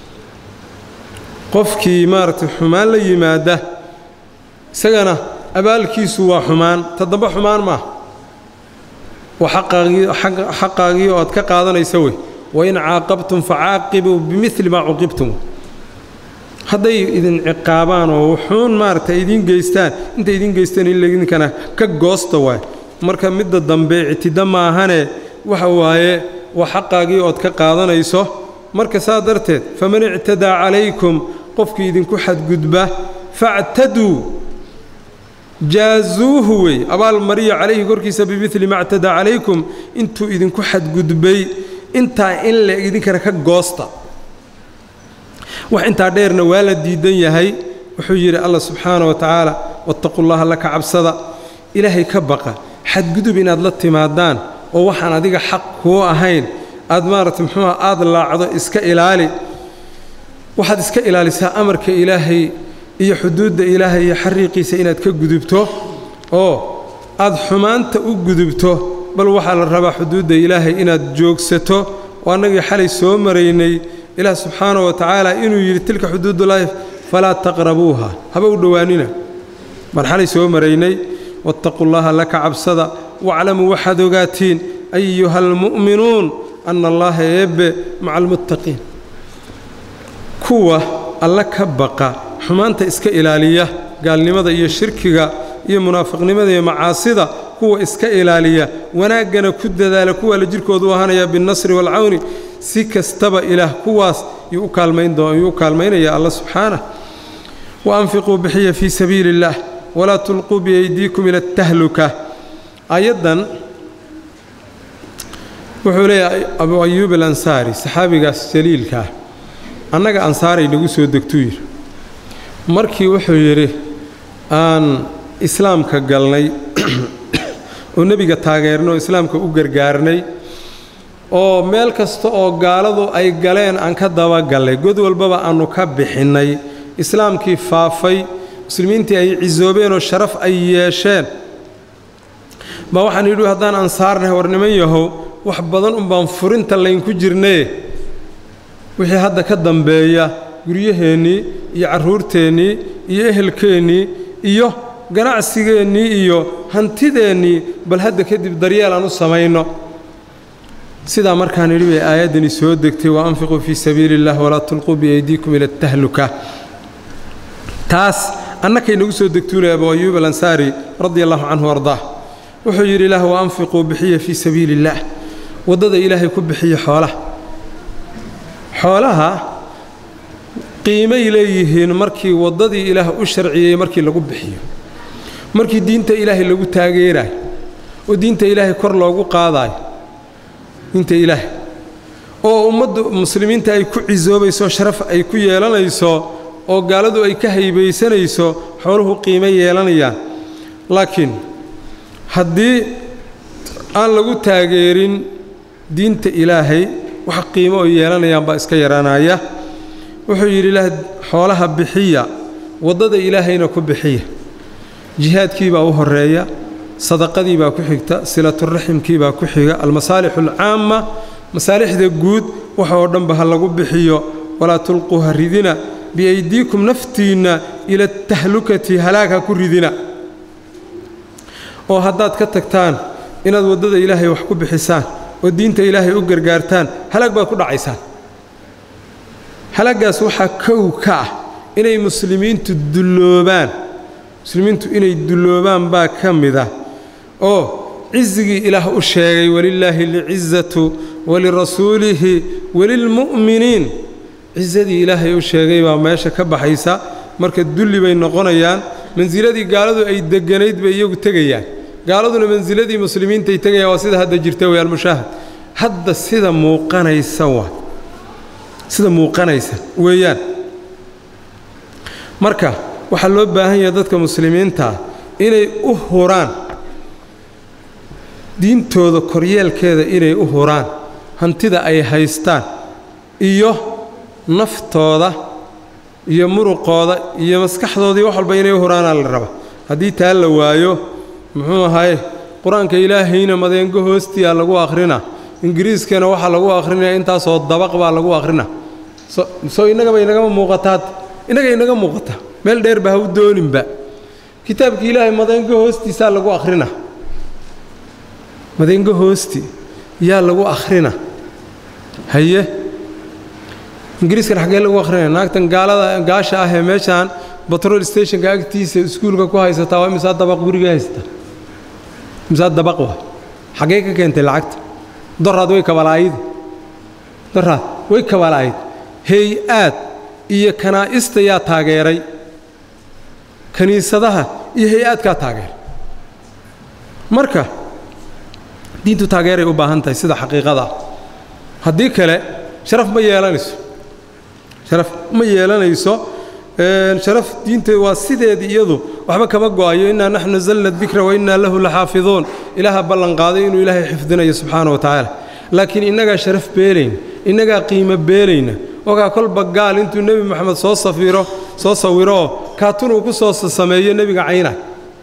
qofkii maaragtay xumaan la yimaada isagana abaalkiisu waa xumaan ta dambe xumaan maaha waa xaqaagii oo aad ka qaadanaysa wey wain caaqabtum facaaqibuu bimili maa cuqibtum hadday idin ciqaabaan oo wuxuun maaragtay idiin geystaan intay idiin geystaan in idinkana ka goosta waay marka midda dambe ictida maahane waxa waaye waa xaqaagii ood ka qaadanayso marka saa darteed faman ictadaa calaykum qofkii idinku xadgudba factaduu jaazuuhu wey abaal mariya calayhi korkiisa bimili ma ctadaa calaykum intuu idinku xadgudbay intaa in le idinkana ka goosta wax intaa dheerna waa la diidan yahay wuxuu yidhi allah subxaana wa tacaala wattaqu llaha laka cabsada ilaahay ka baqa xadgudub inaad la timaadaan oo waxaan adiga xaq kuu ahayn aad maaragtay muxuuha aad laacdo iska ilaali waxaad iska ilaalisaa amarka ilaahay iyo xuduudda ilaahay iyo xariiqiisa inaad ka gudubto oo aad xumaanta u gudubto bal waxaa la rabaa xuduudda ilaahay inaad joogsato oo annagii xalay soo maraynay ilaah subxaana wa tacaala inuu yidhi tilka xuduudullaahi falaa taqrabuuha haba u dhowaanina baan xalay soo maraynay wattaquu llaha laka cabsada waclamuu waxaad ogaatiin ayuha almu'minuun anna allaha eebbe maca almuttaqiin kuwa alla ka baqa xumaanta iska ilaaliya gaalnimada iyo shirkiga iyo munaafiqnimada iyo macaasida kuwa iska ilaaliya wanaaggana ku dadaala kuwa la jirkoodu u ahaanaya binnasri waalcawni si kastaba ilaah kuwaas yuu u kaalmaynyuu u kaalmaynaya alla subxaanah wa anfiquu bixiya fii sabiili اllah walaa tulquu biaydiikum ila atahluka aayaddan wuxuu leeyahay abu ayuub alansaari saxaabigaas jaliilkaah annaga ansaaray nagu soo degtuu yidhi markii wuxuu yidhi aan islaamka galnay oo nebiga taageernay oo islaamka u gargaarnay oo meel kasta oo gaaladu ay galeen aan ka dabagallay god walbaba aannu ka bixinnay islaamkii faafay muslimiintii ay cisoobeen oo sharaf ay yeesheen baa waxaan yidhi haddaan ansaarnahay war niman yahow wax badan unbaan furinta laynku jirnaye wixii hadda ka dambeeya guryaheennii iyo carruurteennii iyo ehelkeennii iyo ganacsigeennii iyo hantideennii bal hadda kadib daryeel aan u samayno sidaa markaan idhi bay aayaddani soo degtay wa anfiquu fii sabiili اllah walaa tulquu biaydiikum ila atahluka taas annakay nagu soo degtuulay abu ayuub alansaari radia allahu canhu ardaah wuxuu yidhi ilaah wa anfiquu bixiya fii sabiili اllaah waddada ilaahay ku bixiya xoolaha xoolaha qiimay leeyihiin markii waddadii ilaah u sharciyey markii lagu bixiyo markii diinta ilaahay lagu taageerayo oo diinta ilaahay kor loogu qaadaayo diinta ilaahay oo ummadda muslimiinta ay ku cisoobayso sharaf ay ku yeelanayso oo gaaladu ay ka haybaysanayso xooluhu qiimo yeelanayaan laakiin haddii aan lagu taageerin diinta ilaahay wax qiimo oo yeelanayaan baa iska yaraanaya wuxuu yidhi ilaah xoolaha bixiya waddada ilaahayna ku bixiya jihaadkii baa u horeeya sadaqadii baa ku xigta silaturaximkii baa ku xiga almasaalixu alcaamma masaalixda guud waxa oo dhanba ha lagu bixiyo walaa tulquu ha ridina biaydiikum naftiinna ila tahlukati halaag ha ku ridina oo haddaad ka tagtaan inaad waddada ilaahay wax ku bixisaan oo diinta ilaahay u gargaartaan halaag baad ku dhacaysaan halaaggaas waxaa kow ka ah inay muslimiintu dulloobaan muslimiintu inay dulloobaan baa ka mid ah oo cisigii ilaah u sheegay walilaahi alcizatu walirasuulihi walilmu'miniin cisadii ilaahay u sheegay baa meesha ka baxaysa marka dulli bay noqonayaan mansiladii gaaladu ay degganayd bay iyagu tegayaan gaaladuna mansiladii muslimiintaay tegayaan waa sida hadda jirta wey almushaahad hadda sida muuqanaysa waa sida muuqanaysa weeyaan marka waxaa loo baahan yahay dadka muslimiintaa inay u huraan diintooda koryeelkeeda inay u huraan hantida ay haystaan iyo naftooda iyo muruqooda iyo maskaxdoodii wax walba inay u huraanaa la raba haddii taa la waayo muxuu ahaye qur-aanka ilaahayna madeengo hoostiyaa lagu akhrina ingiriiskana waxaa lagu akhrinaya intaasoo dabaq baa lagu akhrina soo innagaba inagama muuqataad innaga inaga muuqata meel dheerba ha u dooninba kitaabkii ilaahay madeengo hoostiisaa lagu akhrina madeengo hoosti yaa lagu akhrina haye ingiriiskan xaggee lagu akhrinaya naagtan gaalada gaasha ah ee meeshaan batrol stationka agtiisa iskuulka ku haysataa waa imisaa dabaq guriga haysataa imisaa dabaq wa xaggee ka keentay lacagta doraad way kabalaayidi doraad way kabalaayid hay-aad iyo kanaa'ista yaa taageeray kiniisadaha iyo hay-aadkaa taageeray marka diintu taageeray u baahan tahay sida xaqiiqada ah haddii kale sharaf ma yeelanayso sharaf ma yeelanayso sharaf diinta waa sideedii iyadu waxba kama go'ayo innaa naxnu nazalna dikra wa innaa lahu laxaafiduun ilaaha ballanqaaday inuu ilaahay xifdinayo subxaana wa tacaala laakiin innagaa sharaf beelayna innagaa qiimo beelayna ogaa kolba gaal intuu nebi moxamed soo safiro soo sawiroo kaatunuu ku soo sameeyo nebiga caynaa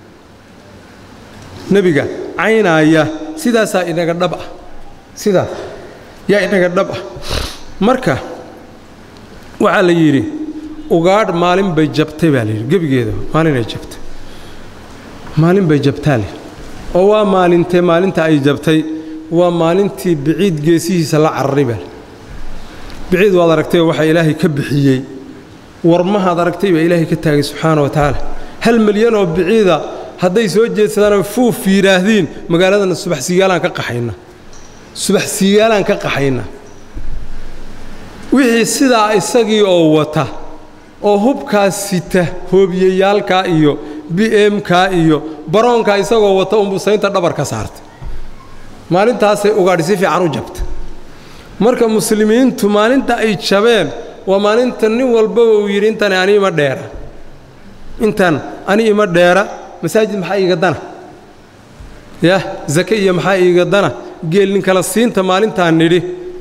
nebiga caynaaya sidaasaa inaga dhab ah sidaas yaa inaga dhab ah marka waxaa la yidhi ugaadh maalin bay jabtay baa layidhi gebigeeda maalinay jabtay maalin bay jabtaa leh oo waa maalintee maalinta ay jabtay waa maalintii biciid geesihiisa la cararay baa biciid waad aragtay waxaa ilaahay ka bixiyey warmahaad aragtay baa ilaahay ka taagay subxaana wa tacaala hal milyan oo biciida hadday soo jeedsadaanoo fuuf yidhaahdiin magaaladana subax sigaalaan ka qaxayna subax sigaalaan ka qaxayna wixii sidaa isagii oo wata oo hubkaas sita hoobiyeyaalkaa iyo b mkaa iyo baroonkaa isagoo wata umbusaynta dhabar ka saartay maalintaasay ugaadhi si fiican u jabta marka muslimiintu maalinta ay jabeen waa maalinta nin walbaba uu yidhi intani ani ima dheera intan ani ima dheera masaajid maxaa iiga dana yah zake iyo maxaa iiga dana geelnin kala siinta maalintaan nidhi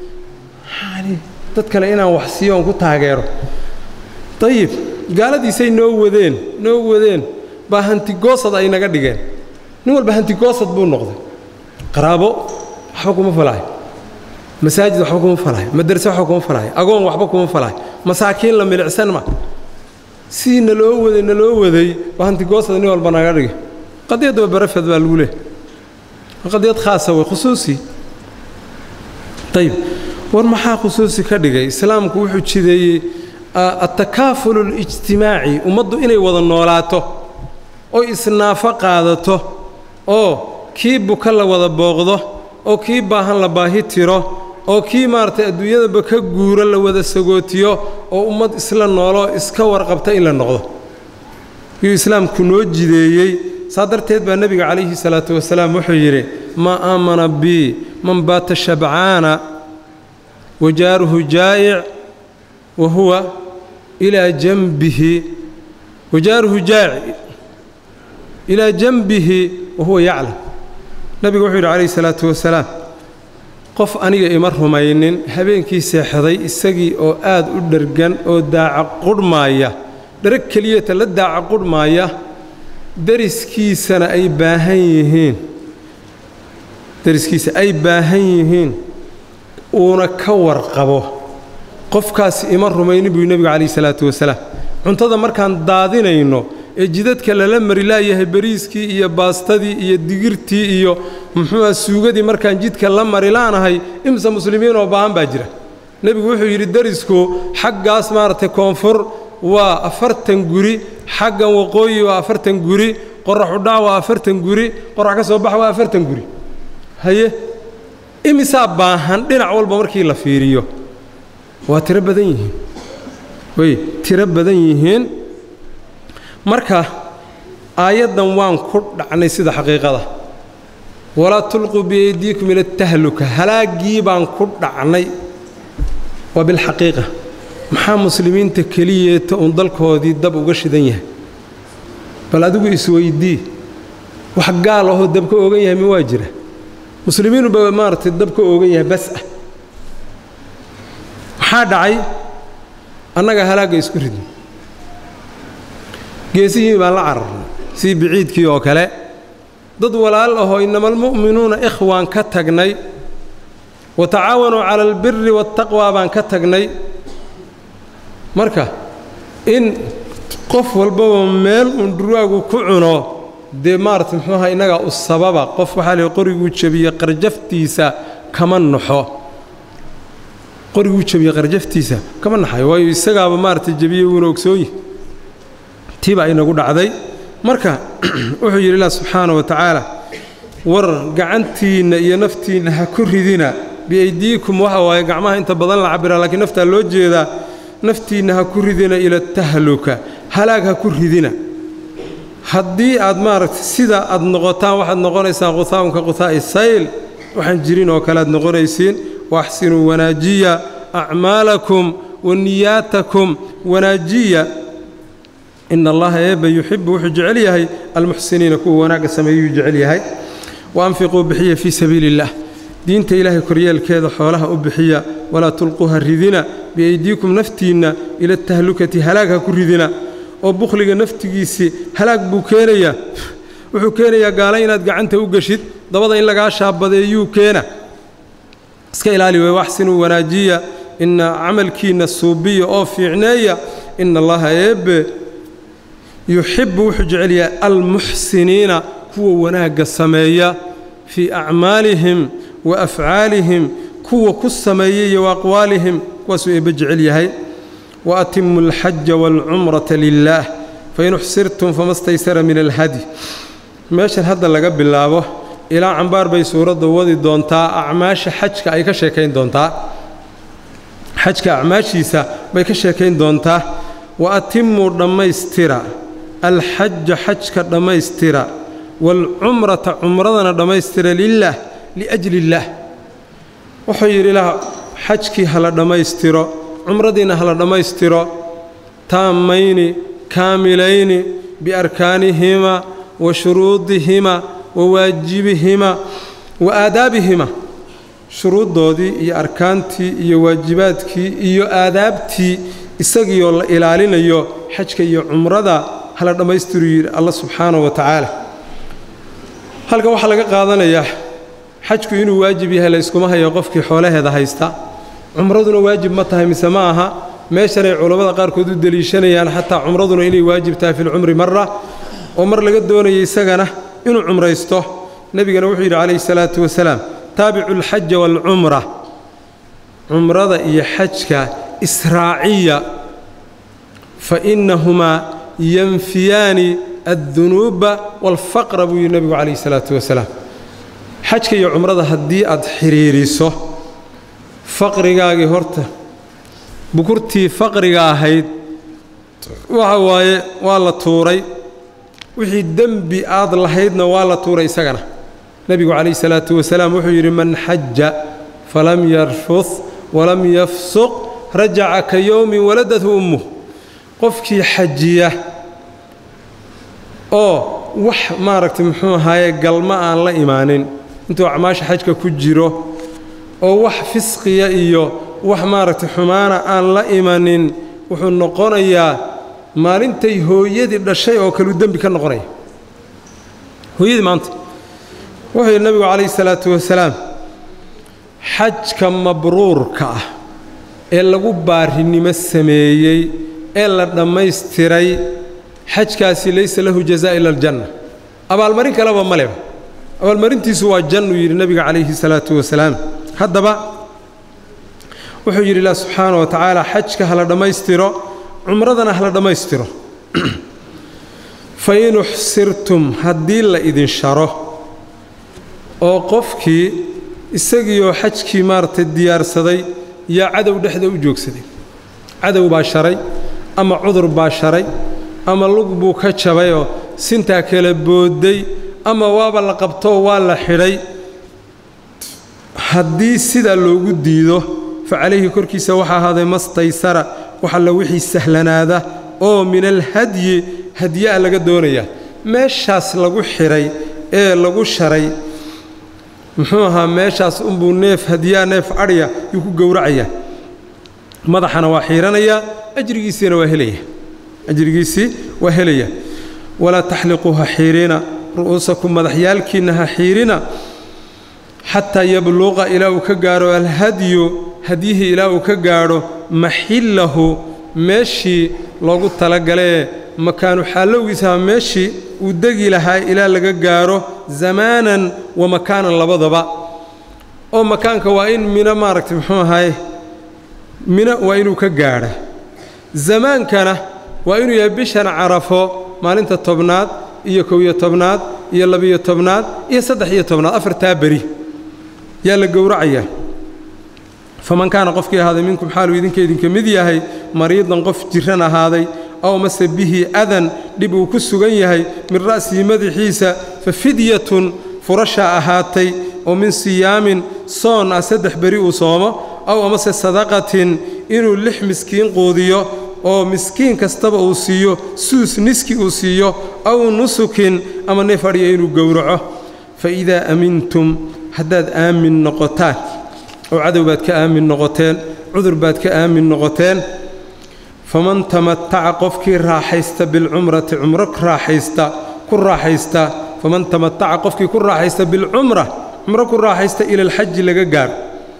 dad kale inaan wax siiyo oon ku taageero dayib gaaladiisay noo wadeen noo wadeen baa hantigoosad ay naga dhigeen nin walba hantigoosad buu noqday qaraabo waxba kuma falaayo masaajid waxba kuma falaayo madarse waxba kuma falaayo agoon waxba kuma falaayo masaakiin la milicsan ma sii naloo waday naloo waday baa hantigoosad nin walba naga dhigay qadiyadda barafed baa lagu leehay qadiyad khaasa wey khusuusi ayib war maxaa khusuusi ka dhigay islaamku wuxuu jideeyey altakaaful اlijtimaaci ummaddu inay wada noolaato oo isnaafo qaadato oo kii buka la wada booqdo oo kii baahan la baahi tiro oo kii maaragtay adduunyadaba ka guuro la wada sagootiyo oo ummad isla nooloo iska warqabta in la noqdo yuu islaamku noo jideeyey saa darteed baa nebiga calayhi salaatu wasalaam wuxuu yidhi maa aamana bii man baata shabcaana wa jaaruhu jaa'ic wa huwa ilaa janbihi wa jaaruhu jaaci ilaa janbihi wa huwa yaclam nebigu wuxuu yidhi calayhi salaatu wasalaam qof aniga ima rumaynin habeenkii seexday isagii oo aad u dhergan oo daaca qudhmaaya dherag keliyata la daaca qudhmaaya dariskiisana ay baahan yihiin dariskiisa ay baahan yihiin uuna ka warqabo qofkaasi ima rumaynin buu nebigu calayhi salaatu wasalaam cuntada markaan daadinayno ee jidadka lala mari laayahay bariiskii iyo baastadii iyo digirtii iyo muxuuha suugadii markaan jidka la mari laanahay imse muslimiin oo baahan baa jira nebigu wuxuu yidhi darisku xaggaas maaragtay koonfur waa afartan guri xaggan waqooyi waa afartan guri qoraxudhac waa afartan guri qorax ka soo bax waa afartan guri haye imisaa baahan dhinac walba markii la fiiriyo waa tiro badan yihiin way tiro badan yihiin marka aayaddan waan ku dhacnay sida xaqiiqada walaa tulquu biyaydiikum ila tahluka halaaggii baan ku dhacnay waa bilxaqiiqa maxaa muslimiinta keliyeeta uun dalkoodii dab uga shidan yahay bal adigu isweydii wax gaal ahoo dab ka oogan yahay mi waa jira muslimiinuba maaragtay dab ka oogan yahay bas ah maxaa dhacay annaga halaagga isku ridin geesihii baan la cararnay sidii biciidkii oo kale dad walaal ahoo innama almu'minuuna ikhwaan ka tagnay wa tacaawanuu cala albiri waataqwaa baan ka tagnay marka in qof walbaba meel uun dhurwaagu ku cuno dee maarata muxuu aha innagaa u sababa qof waxaa lihi qoriguu jebiye qarjaftiisa kama naxo qoriguu jebiye qarjaftiisa kama naxayo waayo isagaaba maarata jebiye wuuna ogsoonyi tii baa inagu dhacday marka wuxuu yidhi ilah subxaana wa tacaala war gacantiinna iyo naftiinna ha ku ridina biaydiikum waxa waaye gacmaha inta badan la cabbiraa laakiin naftaa loo jeedaa naftiinna ha ku ridina ila tahluka halaag ha ku ridina haddii aad maaragtay sidaa aad noqotaan waxaad noqonaysaan quhaa'unka quhaa'i sayl waxaan jirin oo kale aad noqonaysiin waaxsinuu wanaajiya acmaalakum wa niyaatakum wanaajiya ina allaha eebba yuxibu wuxuu jecel yahay almuxsiniina kuwa wanaagga sameeyuu jecel yahay wa anfiquu bixiya fii sabiili illah diinta ilaahay koryeelkeeda xoolaha u bixiya walaa tulquuha ridina biaydiikum naftiinna ila tahlukati halaag ha ku ridina oo bukhliga naftigiisii halaag buu keenayaa wuxuu keenayaa gaala inaad gacanta u geshid dabada in lagaa shaabadeeyuu keena iska ilaali wey waxsinuu wanaajiya ina camalkiinna suubiya oo fiicneeya ina allaha eebbe yuxibbu wuxuu jecel yahay almuxsiniina kuwa wanaagga sameeya fii acmaalihim wa afcaalihim kuwa ku sameeya iyo wa aqwaalihim kuwaasuu eebbe jecel yahay wa atimu alxaja waalcumrata lilaah fain uxsirtum fama staysara min alhadi meeshan hadda laga bilaabo ilaa cambaar bay suuradda wadi doontaa acmaasha xajka ay ka sheekayn doontaa xajka acmaashiisa bay ka sheekayn doontaa wa atimuu dhammaystira alxaja xajka dhammaystira waalcumrata cumradana dhammaystira lilaah liajli illaah wuxuu yidhi ilaah xajkii hala dhammaystiro cumradiina hala dhammaystiro taammayni kaamilayni biarkaanihima wa shuruudihima wa waajibihima wa aadaabihima shuruuddoodii iyo arkaantii iyo waajibaadkii iyo aadaabtii isagiioo la ilaalinayo xajka iyo cumrada hala dhammaystiru yidhi alla subxaanahu wa tacaala halkan waxaa laga qaadanayaa xajku inuu waajib yahay layskuma hayo qofkii xoolaheeda haysta cumraduna waajib ma tahay mise ma aha meeshanay culammada qaarkood u deliishanayaan xataa cumraduna inay waajib tahay filcumri marra oo mar laga doonaya isagana inuu cumraysto nebigana wuxuu yidhi calayhi salaatu wasalaam taabicu alxaja waalcumra cumrada iyo xajka israaciya fa innahumaa yanfiyaani addunuuba waalfaqra buu yidhi nebigu calayhi salaatu wasalaam xajka iyo cumrada haddii aad xidhiiriso faqrigaagii horta bukurtii faqriga ahayd waxa waaye waa la tuuray wixii dembi aad lahaydna waa la tuuray isagana nebigu calayhi salaatu wasalaam wuxuu yidhi man xaja falam yarfud walam yafsuq rajaca ka yowmin waladathu ummuh qofkii xajiya oo wax maaragtay muxuu ahaaye galma aan la imaanin intuu acmaasha xajka ku jiro oo wax fisqiya iyo wax maaragtay xumaana aan la imanin wuxuu noqonayaa maalintay hooyadii dhashay oo kaleu dembi ka noqonaya hooyadii maanta wuxuu yidhi nabigu calayhi salaatu wasalaam xajka mabruurka ah ee lagu baarinimo sameeyey ee la dhammaystiray xajkaasi laysa lahu jazaa ila aljanna abaalmarin kaleba ma leba abaalmarintiisu waa jannuu yidhi nebiga calayhi salaatu wasalaam haddaba wuxuu yidhi ilah subxaana wa tacaala xajka hala dhammaystiro cumradana hala dhammaystiro fa in uxsirtum haddii la idin sharo oo qofkii isagiioo xajkii maaragtay diyaarsaday yaa cadow dhexda u joogsaday cadow baa sharay ama cudur baa sharay ama lug buu ka jabayoo sintaa kala boodday ama waaba la qabtoo waa la xidhay haddii sidaa loogu diido fa calayhi korkiisa waxaa ahaaday mastaysara wax alla wixii sahlanaada oo min alhadyi hadyaa laga doonayaa meeshaas lagu xidhay ee lagu sharay muxuu ahaa meeshaas unbuu neef hadyaa neef adhya yuu ku gowracayaa madaxana waa xiiranayaa ajrigiisiina waa helaya ajrigiisii waa helaya walaa taxliquu ha xiirina ru'uusakum madaxyaalkiinna ha xiirina xataa yabluqa ilaa uu ka gaadho alhadyu hadyihii ilaa uu ka gaadho maxillahu meeshii loogu talagalee makaanu xaallowgiisaha meeshii uu degi lahaa ilaa laga gaadho zamaanan wa makaanan labadaba oo makaanka waa in mino maaragtay muxuu ahaye mino waa inuu ka gaadha zamaankana waa inuu yahay bishan carafo maalinta tobnaad iyo kow-iyo tobnaad iyo labiyo tobnaad iyo saddex iyo tobnaad afartaa beri yaa la gowracayaa faman kaana qofkii ahaaday minkum xaaluu idinka idinka mid yahay mariidan qof jiran ahaaday aw mase bihi adan dhib uu ku sugan yahay min ra'sihi madaxiisa fa fidyatun furashaa ahaatay oo min siyaamin soon ah saddex beri uu soomo aw amase sadaqatin inuu lix miskiin quudiyo oo miskiin kastaba uu siiyo suus niski uu siiyo aw nusukin ama neef adhiya inuu gowraco fa idaa amintum haddaad aamin noqotaan oo cadow baad ka aamin noqoteen cudur baad ka aamin noqoteen faman tamataca qofkii raaxaysta bilcumrati cumro raaxaysta ku raaxaysta faman tamataca qofkii ku raaxaysta bilcumra cumro ku raaxaysta ila alxaji laga gaadho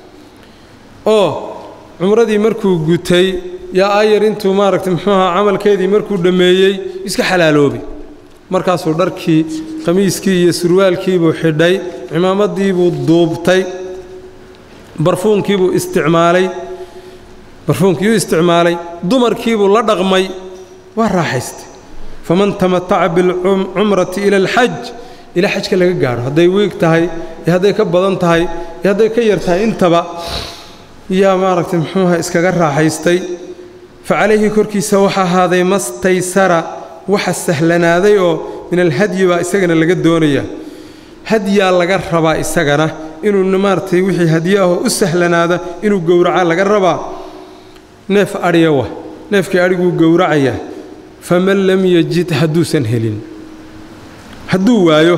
oo cumradii markuu gutay yaa ayar intuu maaragtay muxuu ahaa camalkeedii markuu dhammeeyey iska xalaaloobay markaasuu dharkii qamiiskii iyo surwaalkiibuu xidhay cimaamadiibuu duubtay barfuunkiibuu isticmaalay barfuunkiiyuu isticmaalay dumarkiibuu la dhaqmay waa raaxaystay faman tamataca bilcumrati ila alxaj ilaa xajka laga gaadho hadday wiig tahay iyo hadday ka badan tahay iyo hadday ka yar tahay intaba yaa maaragtay muxuuha iskaga raaxaystay fa calayhi korkiisa waxa ahaaday mastaysara waxa sahlanaaday oo min alhadyi baa isagana laga doonayaa hadyaa laga rabaa isagana inuu maaragtay wixii hadyaahoo u sahlanaada inuu gowracaa laga rabaa neef adhiya wa neefkii adhiguu gowracayaa faman lam yajid hadduusan helin hadduu waayo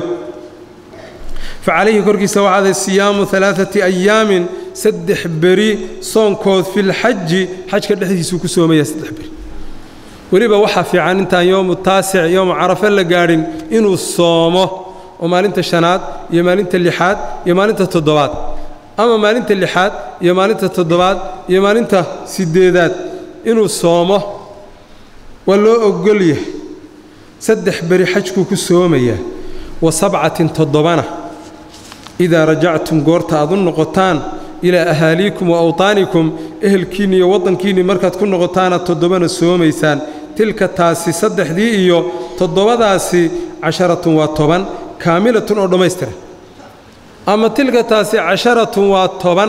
fa calayhi korkiisa waxaaday siyaamu alaaati ayaamin saddex beri soonkood filxaji xajka dhexdiisuu ku soomaya saddex beri weliba waxaa fiican intaan yowmu taasic yowmu carafe la gaadhin inuu soomo oo maalinta shanaad iyo maalinta lixaad iyo maalinta toddobaad ama maalinta lixaad iyo maalinta toddobaad iyo maalinta siddeedaad inuu soomo waa loo ogol yahay saddex beri xajkuu ku soomayaa wa sabcatin toddobana idaa rajactum goorta aad u noqotaan ilaa ahaaliikum wa awtaanikum ehelkiinni iyo waddankiinni markaad ku noqotaana toddobana soomaysaan tilka taasi saddexdii iyo toddobadaasi casharatun waa toban kaamilatun oo dhammaystiran ama tilka taasi casharatun waa toban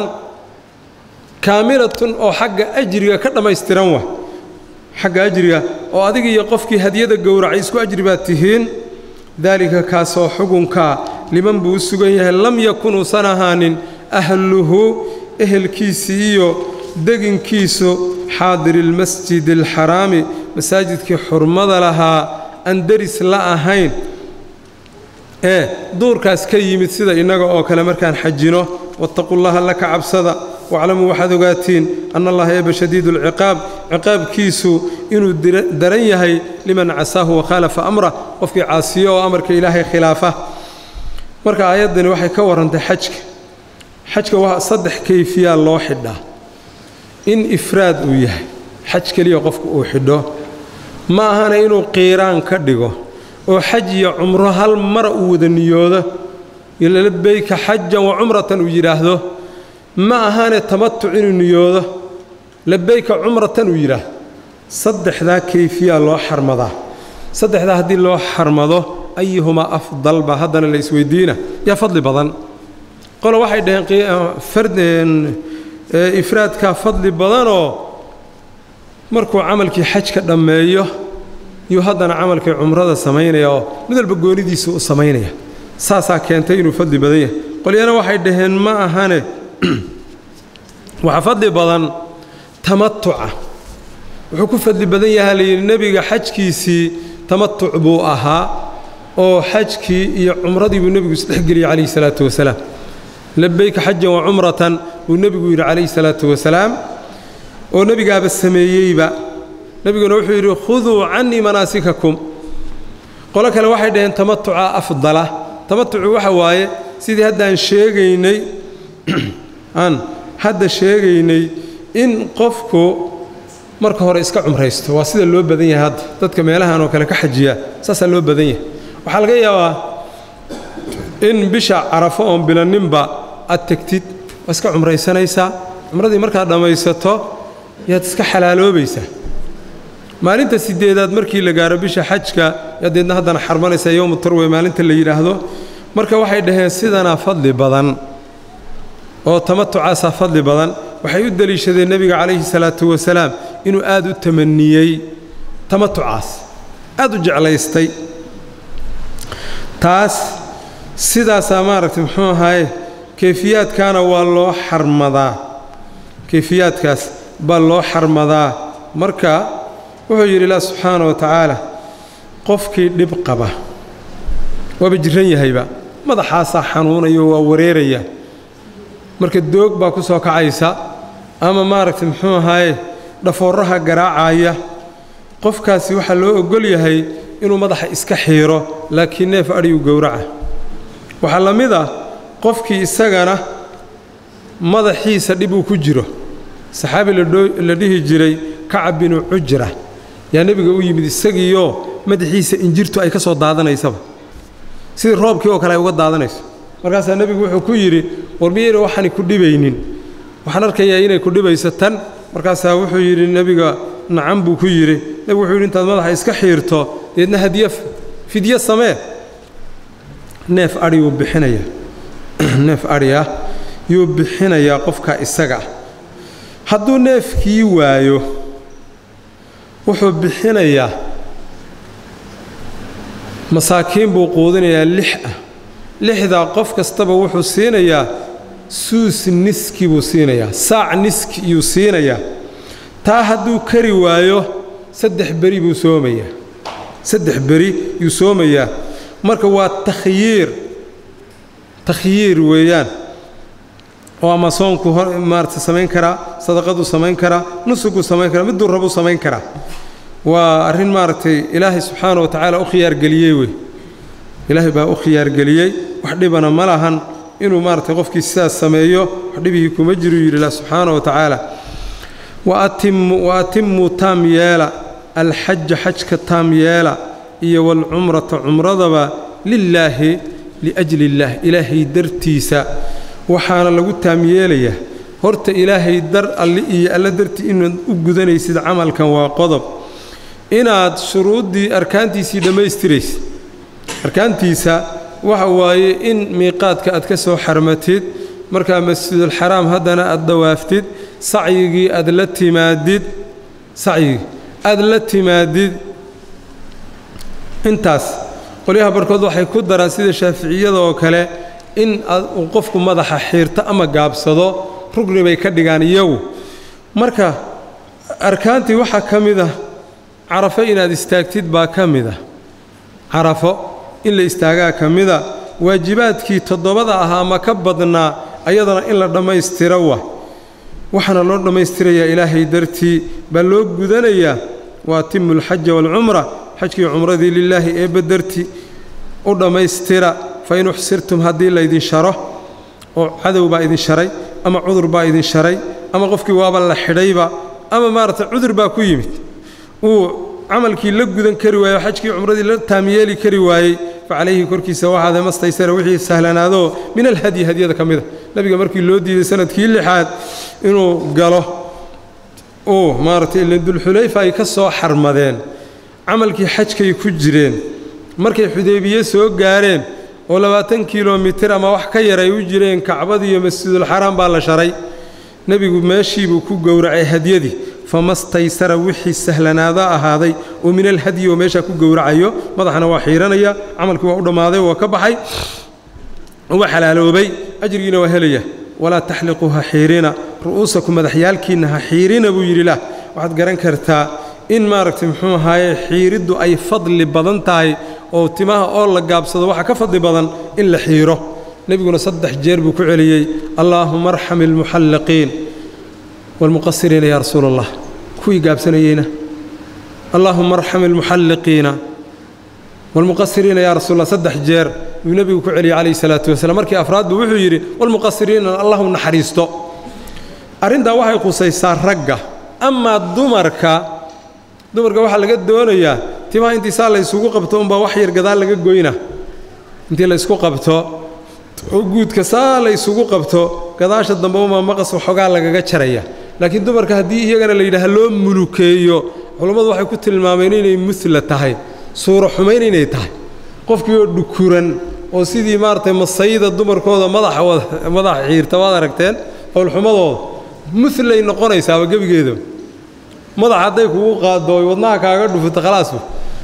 kaamilatun oo xagga ajriga ka dhammaystiran wa xagga ajriga oo adiga iyo qofkii hadyada gowracay isku ajri baad tihiin daalika kaasoo xugunkaa liman buu u sugan yahay lam yakun uusan ahaanin ahluhu ehelkiisii iyo deginkiisu xaadiri lmasjidi alxaraami masaajidkii xurmada lahaa aan deris la ahayn ee duurkaas ka yimid sida innaga oo kale markaan xajino wattaqullaha alla ka cabsada waclamuu waxaad ogaatiin anna allaha eeba shadiidu alciqaab ciqaabkiisu inuu daran yahay liman casaahu wakhaalafa amrah qofkii caasiyo oo amarka ilaahay khilaafa marka aayaddani waxay ka warrantay xajka xajka waa saddex kayfiyaa loo xidhaa in ifraad uu yahay xaj keliya qofku uu xidho ma ahana inuu qiiraan ka dhigo oo xaj iyo cumro hal mara uu wada niyoodo labeyka xajan wa cumratan uu yidhaahdo ma ahane tamatuc inuu niyoodo labeyka cumratan uu yidhaahdo saddexdaa kayfiyaa loo xarmadaa saddexdaa haddii loo xarmado ayuhumaa afdal baa haddana la isweydiina yaa fadli badan qolo waxay dhaheen ifraadkaa fadli badanoo markuu camalkii xajka dhammeeyo yuu haddana camalkii cumrada samaynaya oo mid walba goonidiisa u samaynaya saasaa keentay inuu fadli badan yahay qolyana waxay dhaheen ma ahane waxaa fadli badan tamatuca wuxuu ku fadli badan yahaa layidhi nebiga xajkiisii tamatuc buu ahaa oo xajkii iyo cumradii buu nebigu isdhexgeliyey calayhi salaatu wasalaam labeyka xajan wa cumratan buu nebigu yidhi calayhi salaatu wasalaam oo nebigaaba sameeyeyba nebiguna wuxuu yidhi khuduu cannii manaasikakum qolo kale waxay dhaheen tamatuca afdala tamatucu waxa waaye sidii haddaan sheegaynay aan hadda sheegaynay in qofku marka hore iska cumraysto waa sida loo badan yahay hadda dadka meelahan oo kale ka xajiya saasaa loo badan yahay waxaa laga yaabaa in bisha carafo oon bilaninba aad tegtid waa iska cumraysanaysaa cumradii markaad dhammaysato yaad iska xalaaloobaysaa maalinta sideedaad markii la gaaro bisha xajka yadeedna haddana xarmanaysaa yowmu tarwe maalinta la yidhaahdo marka waxay dhaheen sidanaa fadli badan oo tamatucaasaa fadli badan waxay u deliishadeen nebiga calayhi salaatu wasalaam inuu aad u tamaniyey tamatucaas aad u jeclaystay taas sidaasaa maaragtay muxuu ahaye kayfiyaadkaana waa loo xarmadaa kayfiyaadkaas baa loo xarmadaa marka wuxuu yidhi ilah subxaana wa tacaala qofkii dhib qaba waaba jiran yahayba madaxaasaa xanuunayo waa wareeraya marka doog baa ku soo kacaysa ama maaragtay muxuu ahaaye dhafoorraha garaacaya qofkaasi waxaa loo oggol yahay inuu madaxa iska xiiro laakiin neef adhigu gowraca waxaa la mid ah qofkii isagana madaxiisa dhib uu ku jiro saxaabi la dhihi jiray kacab binu cujra yaa nebiga u yimid isagiioo madaxiisa injirtu ay ka soo daadanaysaba sidii roobkii oo kale ay uga daadanayso markaasaa nebigu wuxuu ku yidhi war miyayna waxaani ku dhibaynin waxaan arkayaa inay ku dhibayso tan markaasaa wuxuu yidhi nebiga nacan buu ku yidhi nebigu wuxuu yidhi intaad madaxa iska xiirto deedna hadiye fidyo samee neef adhi yuu bixinayaa neef adhi ah yuu bixinayaa qofka isaga ah hadduu neefkii waayo wuxuu bixinayaa masaakiin buu quudinayaa lix ah lixdaa qof kastaba wuxuu siinayaa suus niski buu siinayaa saac niski yuu siinayaa taa hadduu kari waayo saddex beri buu soomayaa saddex beri yuu soomayaa marka waa takhyiir takhyiir weeyaan oo ama soonku maarata samayn karaa sadaqaduu samayn karaa nusuguu samayn karaa miduu rabuu samayn karaa waa arrin maaragtay ilaahay subxaana wa tacaala u khiyaargeliyey wey ilaahay baa u khiyaargeliyey wax dhibana ma lahan inuu maaragtay qofkii sidaas sameeyo wax dhibihii kuma jiru yidhi ilah subxaana wa tacaala wa atimuu taam yeela alxaja xajka taam yeela iyo waalcumrata cumradaba lilaahi liajli illaah ilaahay dartiisa waxaana lagu taam yeelayaa horta ilaahay dar alli iyo alla dartii inaad u gudanaysid camalkan waa qodob inaad shuruuddii arkaantiisii dhammaystiraysid arkaantiisa waxa waaye in miiqaadka aad ka soo xarmatid markaa masjidulxaraam haddana aad dawaaftid sacyigii aad la timaadid sacyigii aad la timaadid intaas qolyaha barkood waxay ku daraan sida shaaficiyada oo kale in uu qofku madaxa xiirto ama gaabsado rugni bay ka dhigaan iyagu marka arkaantii waxaa ka mid ah carafo inaad istaagtid baa ka mid ah carafo in la istaagaa ka mida waajibaadkii toddobada ahaa ma ka badnaa ayadana in la dhammaystiro wa waxaana loo dhammaystirayaa ilaahay dartii baa loo gudanayaa wa atimu alxaja waalcumra xajkii cumradii lilaahi eebba dartii u dhammaystira fa in uxsirtum haddii laydin sharo oo cadow baa idin sharay ama cudur baa idin sharay ama qofkii waaba la xidhayba ama maaragtay cudur baa ku yimid uu camalkii la gudan kari waaye xajkii cumradii la taamyeeli kari waayey fa calayhi korkiisa waxaade mastaysara wixii sahlanaadoo min alhadyi hadyada ka mida nebiga markii loo diiday sanadkii lixaad inuu galo uu maaragtay ila dulxulayfa ay ka soo xarmadeen camalkii xajkay ku jireen markay xudaybiye soo gaareen oo labaatan kilomitir ama wax ka yar ay u jireen kacbadii iyo masjidulxaraam baa la sharay nebigu meeshiibuu ku gowracay hadyadii famastaysara wixii sahlanaado ahaaday oo min alhadyi oo meeshaa ku gowracayo madaxana waa xiiranaya camalkii waa u dhammaaday waa ka baxay waa xalaaloobay ajrigiina waa helaya walaa taxliquu ha xiirina ru'uusaku madaxyaalkiinna ha xiirina buu yidhi lah waxaad garan kartaa in maaragtay muxuu ahaaye xiiriddu ay fadli badan tahay oo timaha oo la gaabsado waxaa ka fadli badan in la xiiro nebiguna saddex jeer buu ku celiyey allaahuma arxam ilmuxalliqiin waalmuqasiriina yaa rasuula allah kuwii gaabsanayeyna allaahuma arxam ilmuxalliqiina waalmuqasiriina yaa rasuul allah saddex jeer yuu nebigu ku celiyey calayhi salaatu wasalaam markii afraad buu wuxuu yidhi waalmuqasiriina allahu naxariisto arrintaa waxay qusaysaa ragga amaa dumarka dumarka waxaa laga doonayaa timaha intii saa la ysugu qabto unbaa wax yar gadaal laga goyna intii la ysku qabto oo guudka saa la ysugu qabto gadaasha dambe umaa maqas waxoogaa lagaga jaraya laakiin dumarka haddii iyagana la yidhaaha loo mulukeeyo culammadu waxay ku tilmaameen inay musla tahay suuro xumayn inay tahay qofkii oo dhukuran oo sidii maaragtay masayda dumarkooda madaxa madaxa xiirta waad aragteen howlxumadooda mulay noqonaysaaba gebigeedaba madaxa hadday kugu qaado oy wadnaha kaaga dhufuto khalaasbu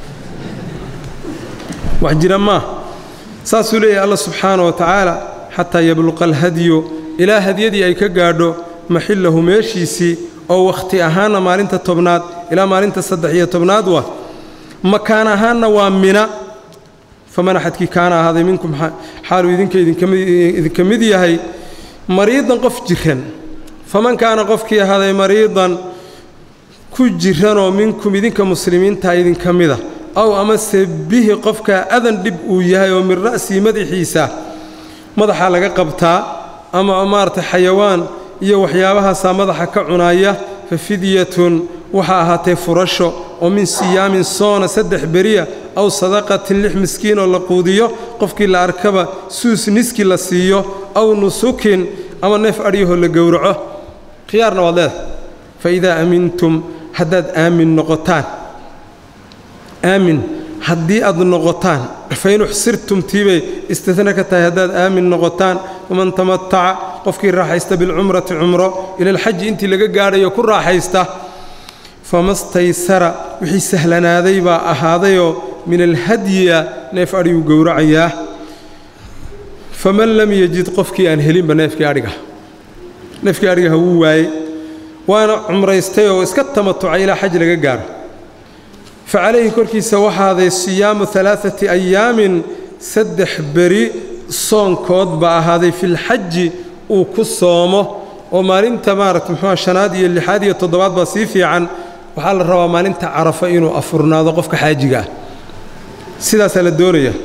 wax jira maa saasuu leeyahay alla subxaana wa tacaala xataa yabluqa alhadyu ilaa hadyadii ay ka gaadho maxillahu meeshiisii oo wakhti ahaanna maalinta tobnaad ilaa maalinta saddex iyo tobnaad waa makaan ahaanna waa mina faman axadkii kaana ahaaday minkum xaaluu idinka idinka mid yahay mariidan qof jiran faman kaana qofkii ahaaday mariidan ku jiranoo minkum idinka muslimiinta idinka mida aw amase bihi qofkaa adan dhib uu yahay oo min ra'sii madaxiisa madaxaa laga qabtaa ama maaragtay xayawaan iyo waxyaabahaasaa madaxa ka cunaaya fa fidyatun waxaa ahaatee furasho oo min siyaamin soona saddex beriya aw sadaqatin lix miskiin oo la quudiyo qofkii la arkaba suus niski la siiyo aw nusukin ama neef adhyahoo la gowraco khiyaarna waad leedahay fa idaa amintum haddaad aamin noqotaan aamin haddii aad noqotaan fa in uxsirtum tiibay istidna ka tahay haddaad aamin noqotaan faman tamataca qofkii raaxaysta bilcumrati cumro ila alxaji intii laga gaadhayo ku raaxaysta famastaysara wixii sahlanaaday baa ahaadayoo min alhadyiya neef adhiguu gowracayaa faman lam yajid qofkii aan helinba neefkii adhiga neefkii adhigaha wuu waayey waana cumraystay oo iska tamatucay ilaa xaj laga gaaro fa calayhi korkiisa waxaaday siyaamu alaaati ayaamin saddex beri soonkood baa ahaaday filxaji uu ku soomo oo maalinta maaragta muxuua shanaad iyo lixaad iyo toddobaad baa sii fiican waxaa la rabaa maalinta carafo inuu afurnaado qofka xaajiga ah sidaasaa la doonaya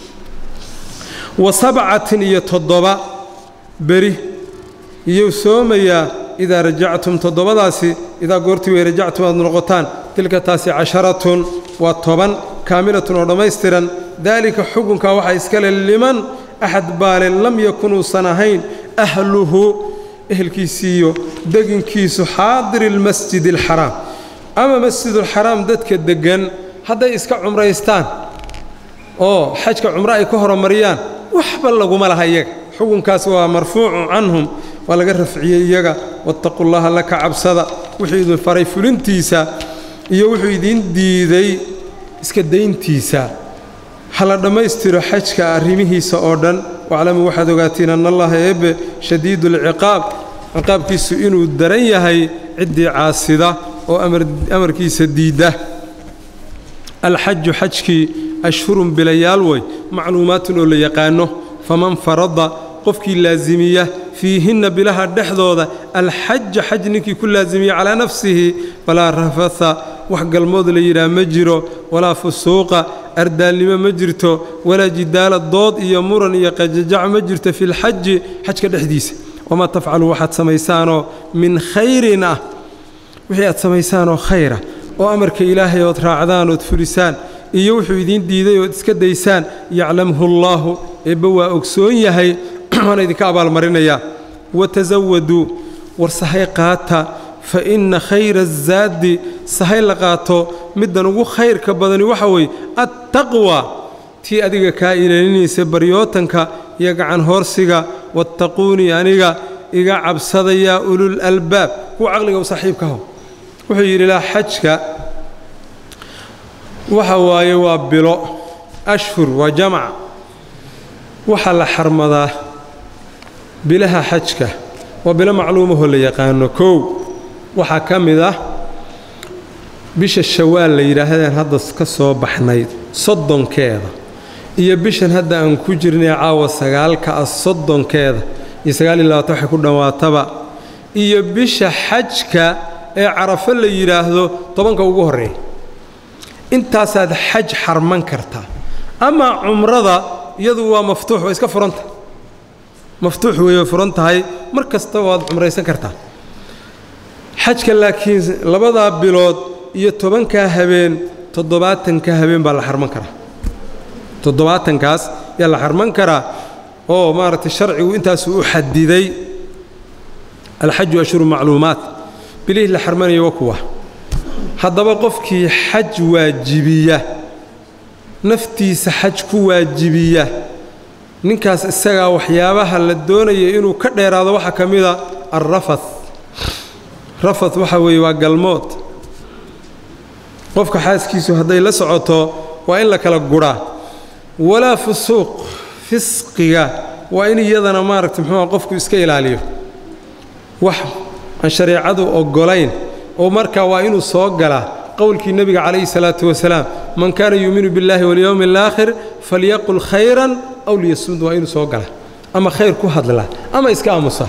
wa sabcatin iyo toddoba beri iyuu soomayaa idaa rajactum toddobadaasi idaa goortii way rajactum aad noqotaan tilka taasi casharatun waa toban kaamilatun oo dhammaystiran daalika xukunkaa waxaa iskale liman axad baale lam yakun uusan ahayn ahluhu ehelkiisiiyo deginkiisu xaadiri lmasjidi alxaraam ama masjidulxaraam dadka deggan hadday iska cumraystaan oo xajka cumro ay ka horumariyaan waxba laguma laha iyaga xukunkaas waa marfuucu canhum waa laga rafciyey iyaga wattaqu llaha laka cabsada wuxuu idin faray fulintiisa iyo wuxuu idiin diiday iska dayntiisa ha la dhammaystiro xajka arrimihiisa oo dhan waclamuu waxaad ogaatiin anna allaha eebbe shadiidu alciqaab ciqaabkiisu inuu daran yahay ciddii caasida oo amarkiisa diidda alxaju xajkii ashhurun bilayaal way macluumaatun oo la yaqaanno faman farada qofkii laasimiya fiihinna bilaha dhexdooda alxaja xaj ninkii ku laasimiya calaa nafsihi falaa rafatha wax galmood la yidhaah ma jiro walaa fusuuqa ardaalnimo ma jirto walaa jidaala dood iyo muran iyo qajajac ma jirto filxaji xajka dhexdiisa wamaa tafcalu waxaad samaysaanoo min khayrin ah wixii aad samaysaanoo khayra oo amarka ilaahay ood raacdaan ood fulisaan iyo wuxuu idiin diiday ood iska daysaan yaclamhu allaahu eebbe waa ogsoon yahay waana idinka abaalmarinayaa watasawaduu war sahay qaata fa inna khayra azaadi sahay la qaato middan ugu khayrka badani waxa weeye attaqwa tii adiga kaa ilaalinaysa baryootanka iyo gacan hoorsiga wattaquunii aniga iga cabsadayaa ulul albaab kuwa caqliga u saaxiibkaho wuxuu yidhi laa xajka waxa waaye waa bilo ashhur waa jamac waxaa la xarmadaa bilaha xajka waa bilo macluumahoo la yaqaano kow waxaa ka mid ah bisha shawaal la yidhaahdeen hadda ka soo baxnayd soddonkeeda iyo bishan hadda aan ku jirnay caawa sagaalka ah soddonkeeda iyo sagaaliyo labaatan waxay ku dhammaataba iyo bisha xajka ee carafo la yidhaahdo tobanka ugu horreeya intaasaad xaj xarman kartaa amaa cumrada iyadu waa maftuux waa iska furanta maftuux weeye furan tahay mar kasta waad cumraysan kartaa xajka laakiin labadaa bilood iyo tobankaa habeen toddobaatanka habeen baa la xarman karaa toddobaatankaas yaa la xarman karaa oo maaragtay sharcigu intaasuu u xadiday alxaju ashhuru macluumaat bilihii la xarmanaya waa kuwa haddaba qofkii xaj waajibiya naftiisa xaj ku waajibiya ninkaas isagaa waxyaabaha la doonaya inuu ka dheeraado waxaa ka mida alrafath rafath waxa weeye waa galmood qofka xaaskiisu hadday la socoto waa in la kala gudhaa walaa fusuuq fisqiga waa in iyadana maaragtay muxuuha qofku iska ilaaliyo wax aan shareecadu oggolayn oo markaa waa inuu soo galaa qowlkii nebiga calayhi salaatu wasalaam man kaana yuuminu biاllahi walyowmi alaakhir falyaqul khayran aw liyasmud waa inuu soo galaa ama khayr ku hadlaa ama iska aamusa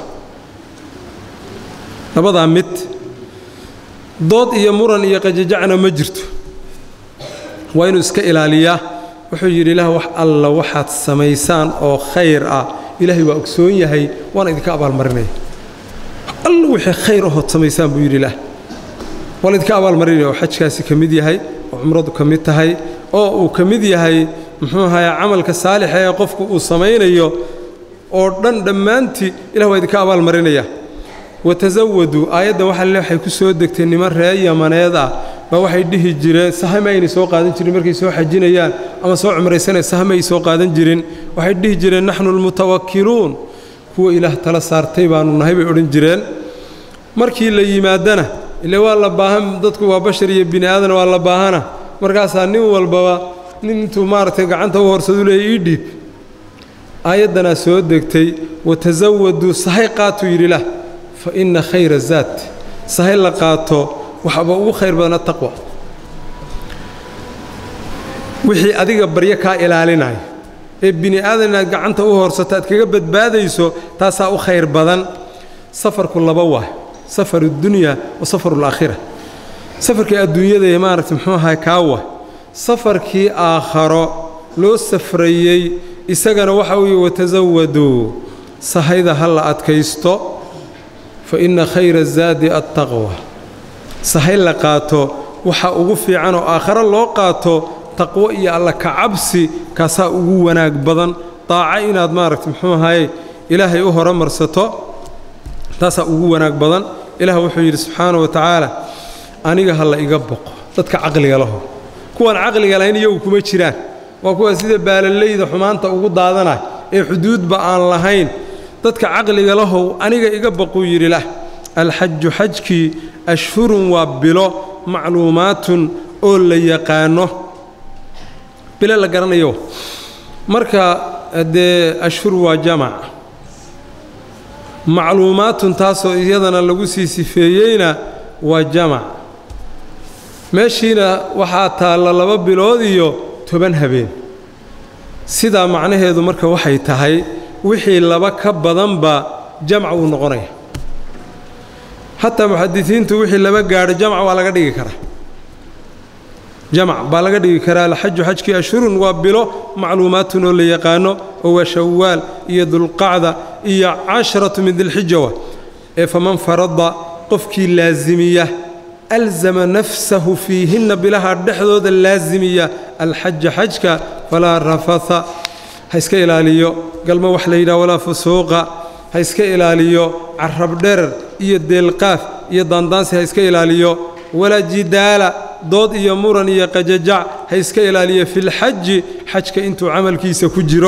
labadaa mid dood iyo muran iyo qajajacna ma jirto waa inuu iska ilaaliyaa wuxuu yidhi ilaah wax alla waxaad samaysaan oo khayr ah ilaahay waa ogsoon yahay waana idinka abaalmarinaya alla wixii khayr ahood samaysaan buu yidhi ilaah waa la idinka abaalmarinaya oo xajkaasi ka mid yahay oo cumradu ka mid tahay oo uu ka mid yahay muxuu ahaye camalka saalixa ee qofku uu samaynayo oo dhan dhammaantii ilah waa idinka abaalmarinaya watasawaduu aayaddan waxa le waxay ku soo degtay niman reer yamaneed ah baa waxay dhihi jireen sahama aynay soo qaadan jirin markay soo xajinayaan ama soo cumraysanaya sahama ay soo qaadan jirin waxay dhihi jireen naxnu almutawakkiluun kuwa ilaah tala saartay baannu nahay bay odhan jireen markii la yimaadana ile waa la baahan dadku waa bashar iyo bini aadan waa la baahana markaasaa nin walbaba nin intuu maaragtay gacanta u horsadu leeya ii dhiib aayaddanaa soo degtay watasawaduu sahay qaatuu yidhi lah fa inna khayra zaad sahay la qaato waxaba ugu khayr badan ataqwa wixii adiga baryo kaa ilaalinaya ee bini aadan inaad gacanta u horsato aad kaga badbaadayso taasaa u khayr badan safarku laba waay safaru dunya wa safaru alaakhira safarkii adduunyada ee maaragtay muxuu ahay kaawa safarkii aakharo loo safrayey isagana waxa weeye watasawaduu sahayda ha la adkaysto fa inna khayra zaadi attaqwa sahay la qaato waxa ugu fiican oo aakharo loo qaato taqwo iyo alla kacabsi kaasaa ugu wanaag badan daaco inaad maaragta muxuu ahaye ilaahay u horumarsato taasaa ugu wanaag badan ilaah wuxuu yidhi subxaana wa tacaala aniga ha la iga boqo dadka caqliga laho kuwaan caqliga lahayn iyagu kuma jiraan waa kuwa sida baalalayda xumaanta ugu daadanay ee xuduudba aan lahayn dadka caqliga lahow aniga iga boquu yidhi lah alxaju xajkii ashhurun waa bilo macluumaatun oo la yaqaano bilo la garanayo marka dee ashhur waa jamac macluumaatun taasoo iyadana lagu sii sifeeyeyna waa jamac meeshiina waxaa taalla laba bilood iyo toban habeen sidaa macnaheedu marka waxay tahay wixii laba ka badanba jamc uu noqonaya xataa muxadisiintu wixii laba gaadho jamc waa laga dhigi karaa jamc baa laga dhigi karaa alxaju xajkii ashhurun waa bilo macluumaatun oo la yaqaano oo waa shawaal iyo dulqacda iyo casharatu min dilxija wa ee faman farada qofkii laasimiya alzama nafsahu fiihinna bilaha dhexdooda laasimiya alxaja xajka falaa rafatha ha iska ilaaliyo galmo wax la yidhaha walaa fusuuqa ha iska ilaaliyo carab dherer iyo deelqaaf iyo daandaansi ha iska ilaaliyo walaa jidaala dood iyo muran iyo qajajac ha iska ilaaliyo filxaji xajka intuu camalkiisa ku jiro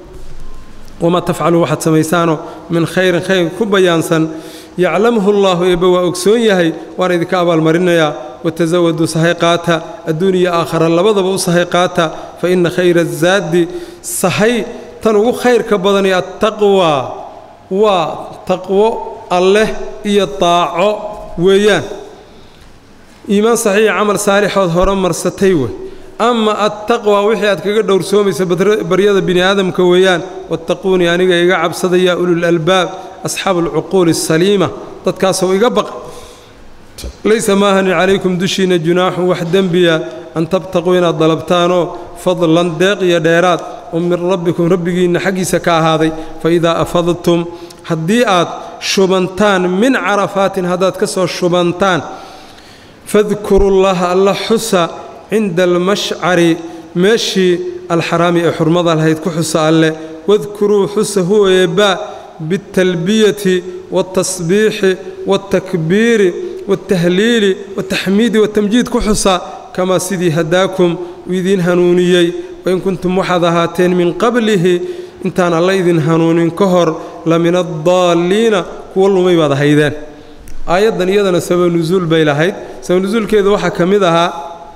wamaa tafcalu waxaad samaysaano min khayrin khayr ku bayaansan yaclamhu allaahu eebbe waa ogsoon yahay waana idinka abaalmarinayaa watasawaduu sahay qaata adduun iyo aakhara labadaba u sahay qaata fa inna khayra azaadi sahay tan ugu khayrka badani attaqwaa waa taqwo alleh iyo daaco weeyaan iimaan saxiixa camal saalixood hore marsatay wey ama attaqwa wixii aad kaga dhowrsoomaysa baryada bini aadamka weeyaan wattaquunii aniga iga cabsada yaa ulul albaab asxaabu alcuquuli asaliima dadkaasoo iga baqa laysa maahani calaykum dushiinna junaaxun wax dembiya an tabtaquu inaad dalabtaanoo fadlan deeq iyo dheeraad oo min rabbikum rabbigiinna xaggiisa ka ahaaday fa idaa afadtum haddii aad shubantaan min carafaatin haddaad ka soo shubantaan fadkuru llaha alla xusa cinda almashcari meeshii alxaraami ee xurmada lahayd ku xusa alleh wadkuruu xusa huwa eebbaa biاltalbiyati wاltasbiixi wاltakbiiri wاltahliili wاltaxmiidi wاtamjiid ku xusa kamaa sidii hadaakum uu idiin hanuuniyey wain kuntum waxaad ahaateen min qablihi intaan alla idin hanuunin ka hor la min addaalliina kuwa lumay baad ahaydeen aayaddan iyadana sabab nusuul bay lahayd sabab nusuulkeeda waxaa ka mid ahaa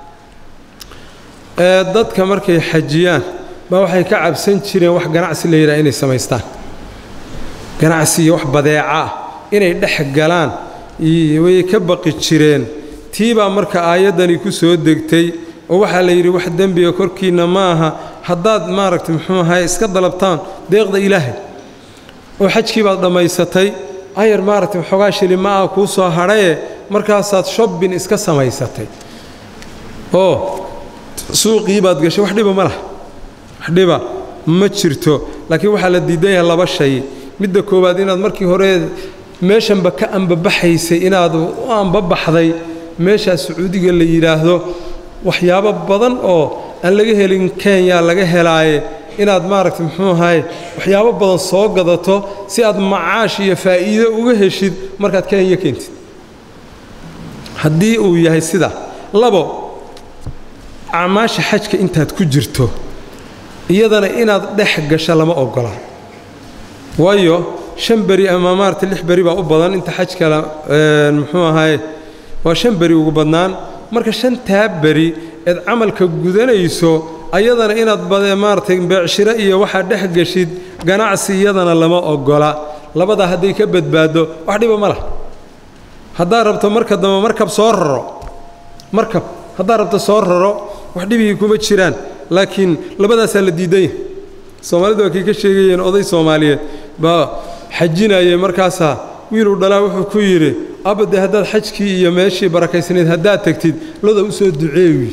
ee dadka markay xajiyaan baa waxay ka cabsan jireen wax ganacsi la yidhaha inay samaystaan ganacsi iyo wax badeeca ah inay dhex galaan way ka baqi jireen tii baa marka aayaddani ku soo degtay oo waxaa la yidhi wax dembiga korkiinna ma aha haddaad maaragtay muxuu ahaye iska dalabtaan deeqda ilaahay oo xajkii baad dhammaysatay ayar maaragtay waxoogaa shili ma ah kuu soo hadhaye markaasaad shobbin iska samaysatay oo suuqii baad gashay wax dhiba ma laha wax dhiba ma jirto laakiin waxaa la diidan yahay laba shay midda koowaad inaad markii hore meeshanba ka ambabaxaysay inaad u ambabaxday meeshaa sacuudiga la yidhaahdo waxyaabo badan oo aan laga helin kenya laga helaaye inaad maaragtay muxuu ahaye waxyaabo badan soo gadato si aad macaash iyo faa'iido uga heshid markaad kenya keentid haddii uu yahay sida labo acmaasha xajka intaad ku jirto iyadana inaad dhex gasho lama ogola waayo shan beri ama maarata lix beri baa u badan inta xajkala muxuu ahaye waa shan beri ugu badnaan marka shantaa beri eed camalka gudanayso ayadana inaad badee maaratay beecshiro iyo waxaad dhex geshid ganacsi iyadana lama ogola labadaa hadday ka badbaaddo wax dhiba ma lah haddaad rabto marka dambe markab soo raro markab haddaad rabto soo raro wax dhibigii kuma jiraan laakiin labadaasaa la diidan yahay soomaalida waa kay ka sheegayeen oday soomaaliyeed baa xajinayay markaasaa wiiluu dhalaa wuxuu ku yidhi abade haddaad xajkii iyo meeshii barakaysnayd haddaad tegtid loda u soo duceeyi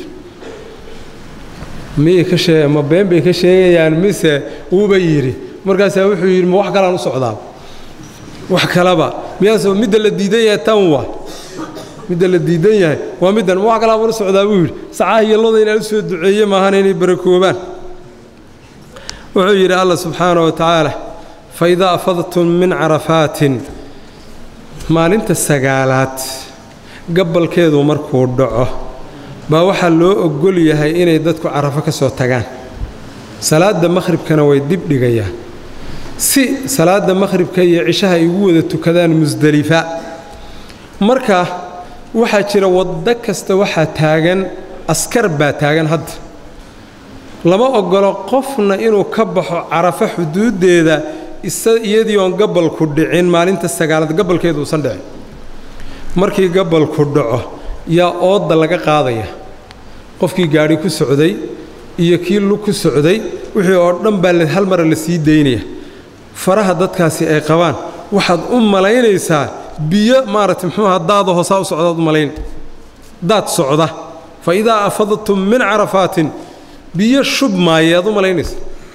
miyay ka shee ma been bay ka sheegayaan mise wuuba yidhi markaasaa wuxuu yidhi ma wax kalaan u socdaa wax kalaba miyaas midda la diidan yahay tan waa midda la diidan yahay waa middan ma wax kalaabaan u socdaa buu yidhi sacaha iyo loda inaan u soo duceeye maahan inay barakoobaan wuxuu yidhi allah subxaana wa tacaala fa idaa afadtum min carafaatin maalinta sagaalaad gabalkeedu markuu dhaco baa waxaa loo ogol yahay inay dadku carafo ka soo tagaan salaadda makhribkana way dib dhigayaan si salaadda makhribka iyo cishaha ay ugu wada tukadaan musdelifa marka waxaa jira waddo kasta waxaa taagan askar baa taagan hadda lama ogolo qofna inuu ka baxo carafo xuduuddeeda iyadii oon gabalku dhicin maalinta sagaalaad gabalkeedu uusan dhicin markii gabalku dhaco yaa oodda laga qaadaya qofkii gaadhi ku socday iyo kii lug ku socday wixii oo dhan baa hal mara la sii daynaya faraha dadkaasi ay qabaan waxaad u malaynaysaa biyo maaragtay muxuuha daada hoosaa u socdaad u malayn daad socda fa idaa afadtum min carafaatin biyo shub maayaad u malaynaysa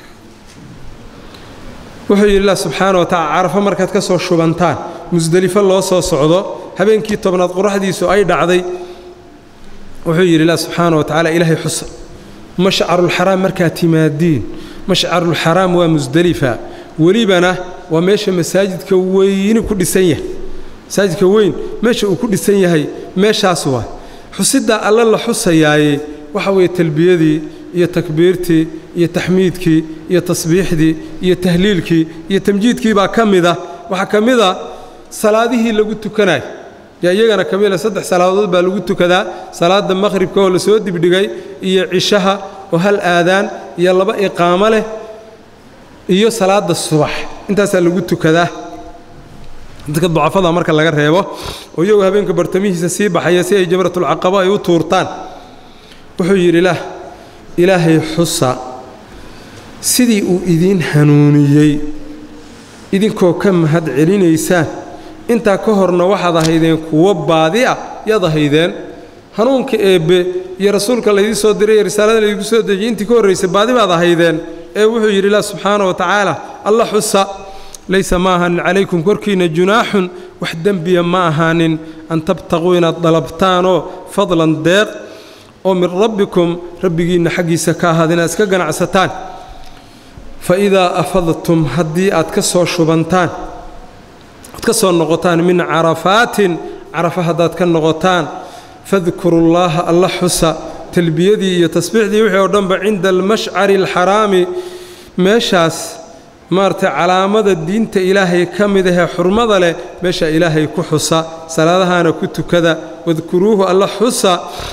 wuxuu yidhi ilah subxaana wa tacala carafo markaad ka soo shubantaan musdelifo loo soo socdo habeenkii tobnaad qoraxdiisu ay dhacday wuxuu yidhi ilah subxaana wa tacala ilaahay xusa mashcarulxaraam markaad timaadiin mashcarulxaraam waa musdelifa welibana waa meesha masaajidka weyni ku dhisan yahay masaajidka weyn meesha uu ku dhisan yahay meeshaas waa xusiddaa alle la xusayaaye waxa weeye talbiyadii iyo takbiirtii iyo taxmiidkii iyo tasbiixdii iyo tahliilkii iyo tamjiidkii baa ka mida waxaa ka mida salaadihii lagu tukanayo yaa iyagana ka mida saddex salaadood baa lagu tukadaa salaadda maqhribka oo lasoo dibdhigay iyo cishaha oo hal aadaan iyo laba iqaamo leh iyo salaadda subax intaasaa lagu tukadaa dadka ducafada marka laga reebo oo iyagu habeenka bartamihiisa sii baxaya si ay jamratulcaqaba ay u tuurtaan wuxuu yidhi ilaah ilaahay xusa sidii uu idiin hanuuniyey idinkoo ka mahad celinaysaan intaa ka horna waxaad ahaydeen kuwo baadi ah yaad ahaydeen hanuunka eebbe iyo rasuulka laydii soo diray iyo risaalada laydigu soo dejiyey intii ka horraysay baadi baad ahaydeen ee wuxuu yidhi ilaah subxaana wa tacaala alla xusa laysa ma ahaanin calaykum korkiinna junaaxun wax dembiya ma ahaanin an tabtaquu inaad dalabtaanoo fadlan deeq oo min rabbikum rabbigiinna xaggiisa ka ahaada inaad iska ganacsataan fa idaa afadtum haddii aad ka soo shubantaan aad ka soo noqotaan min carafaatin carafa haddaad ka noqotaan fadkurullaaha alla xusa talbiyadii iyo tasbiixdii wixii oo dhanba cinda almashcari alxaraami meeshaas maaragtay calaamada diinta ilaahay ka mid ahee xurmada leh meesha ilaahay ku xusa salaadahaana ku tukada wadkuruuhu alla xusa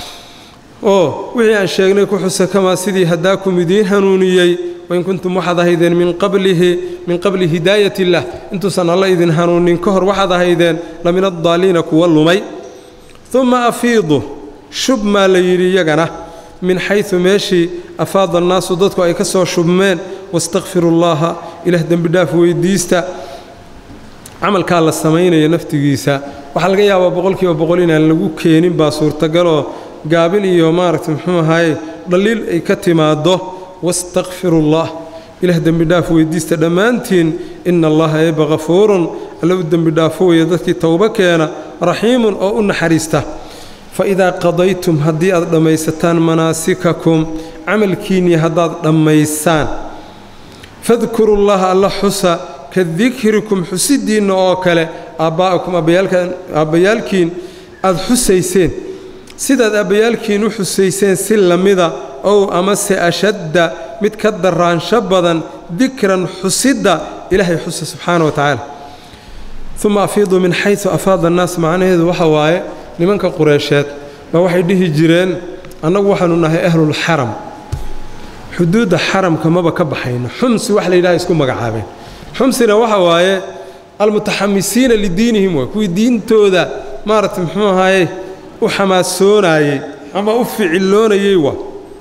oo wixii aan sheegnay ku xusa kamaa sidii haddaakum idiin hanuuniyey wain kuntum waxaad ahaydeen min qablihi min qabli hidaayat illaah intuusan alla idin hanuunin ka hor waxaad ahaydeen la min addaaliina kuwa lumay uma afiidu shub maa la yidhi iyagana min xaysu meeshii afaada annaasu dadku ay ka soo shubmeen wastakfiru llaaha ilaah dembidhaaf weyddiista camalkaa la samaynaya naftigiisa waxaa laga yaabaa boqolkiiba boqol inaan lagu keenin baa suurtagaloo gaabin iyo maaragtay muxuu ahaye dhaliil ay ka timaaddo wastakfiru llah ilaah dembidhaaf weyddiista dhammaantiin ina allaha eeba hafuurun alla u dembidhaafo weeye dadkii towbo keena raxiimun oo u naxariista fa idaa qadaytum haddii aad dhammaysataan manaasikakum camalkiinnii haddaad dhammaysaan fadkuru llaha alla xusa ka dikrikum xusiddiinna oo kale aabbaa'akum aabbayaalkiin aad xusayseen sidaad aabbayaalkiin u xusayseen si lamida ow amase ashadda mid ka daraansho badan dikran xusidda ilaahay xusa subxaana wa tacaala uma afiiduu min xaysu afaada annaas macnaheedu waxa waaye nimanka qureysheed baa waxay dhihi jireen annagu waxaanu nahay ahlulxaram xuduudda xaramka maba ka baxayno xumsi wax la yidhaha isku magacaabeen xumsina waxa waaye almutaxamisiina lidiinihim waa kuwii diintooda maaragtay muxuu ahaaye u xamaasoonayey ama u ficiloonayey waa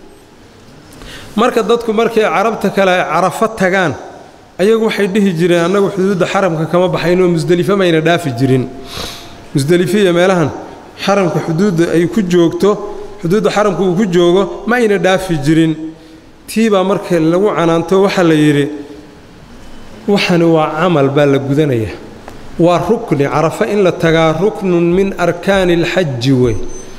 marka dadku markay carabta kale ay carafo tagaan ayagu waxay dhihi jireen annagu xuduudda xaramka kama baxayno musdelifo mayna dhaafi jirin musdelifiya meelahan xaramka xuduudda ay ku joogto xuduudda xaramka uu ku joogo ma ayna dhaafi jirin tii baa marka lagu canaanto waxaa la yidhi waxani waa camal baa la gudanaya waa rukni carafo in la tagaa ruknun min arkaani alxaji wey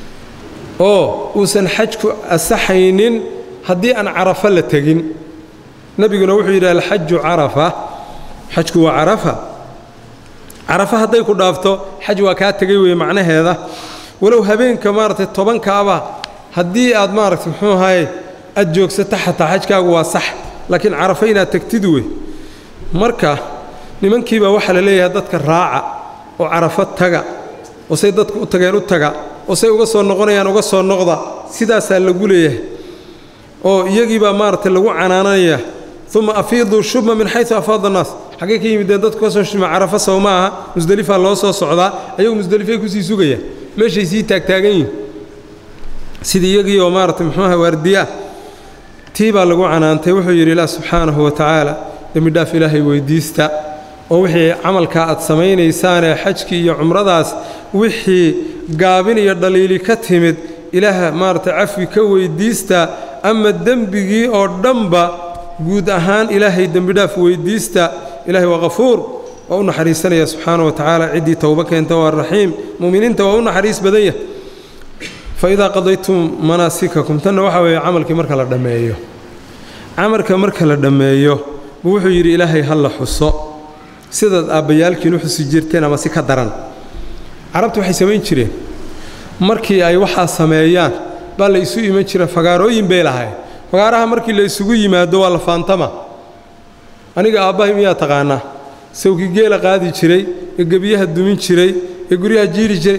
oo uusan xajku asaxaynin haddii aan carafo la tegin nebiguna wuxuu yidhi alxaju carafa xajku waa carafa carafa hadday ku dhaafto xaj waa kaa tegay weye macnaheeda walow habeenka maaragtay tobankaaba haddii aad maaragtay muxuu ahaye aad joogsato xataa xajkaagu waa sax laakiin carafo inaad tegtid wey marka nimankiibaa waxaa la leeyahay dadka raaca oo carafo taga oo say dadku u tageen u taga oo say uga soo noqonayaan uga soo noqda sidaasaa lagu leeyahay oo iyagiibaa maaragtay lagu canaananaya uma afiiduu shubma min xayu afaada annaas xaggay ka yimideen dadku ka soo shuma carafa sow ma aha musdelifaa loo soo socdaa ayagu musdelifay kusii sugaya meeshay sii taagtaagan yihin sidii iyagii oo maaragtay muxuuaha waardiyaah tii baa lagu canaantay wuxuu yidhi ilaah subxaanahu wa tacaala dembidhaaf ilaahay weyddiista oo wixii camalkaa aad samaynaysaanee xajkii iyo cumradaas wixii gaabin iyo dhaliili ka timid ilaaha maaragtay cafwi ka weyddiista ama dembigii oo dhanba guud ahaan ilaahay dembidhaaf weyddiista ilaahay waa qafuur waa u naxariisanaya subxaana wa tacaala ciddii towbo keenta waa raxiim mu'miniinta waa u naxariis badan yah fa idaa qadaytum manaasikakum tanna waxaa weeye camalkii marka la dhammeeyo camalka marka la dhammeeyo buu wuxuu yidhi ilaahay ha la xuso sidaad aabbayaalkiin u xusi jirteen ama si ka daran carabtu waxay samayn jireen markii ay waxaa sameeyaan baa la isu iman jira fagaarooyin bay lahayn fagaaraha markii la isugu yimaado waa la faantama aniga aabbahay miyaa taqaanaa sawkii geela qaadi jiray ee gebiyaha dumin jiray ee guryaha jiiri jiray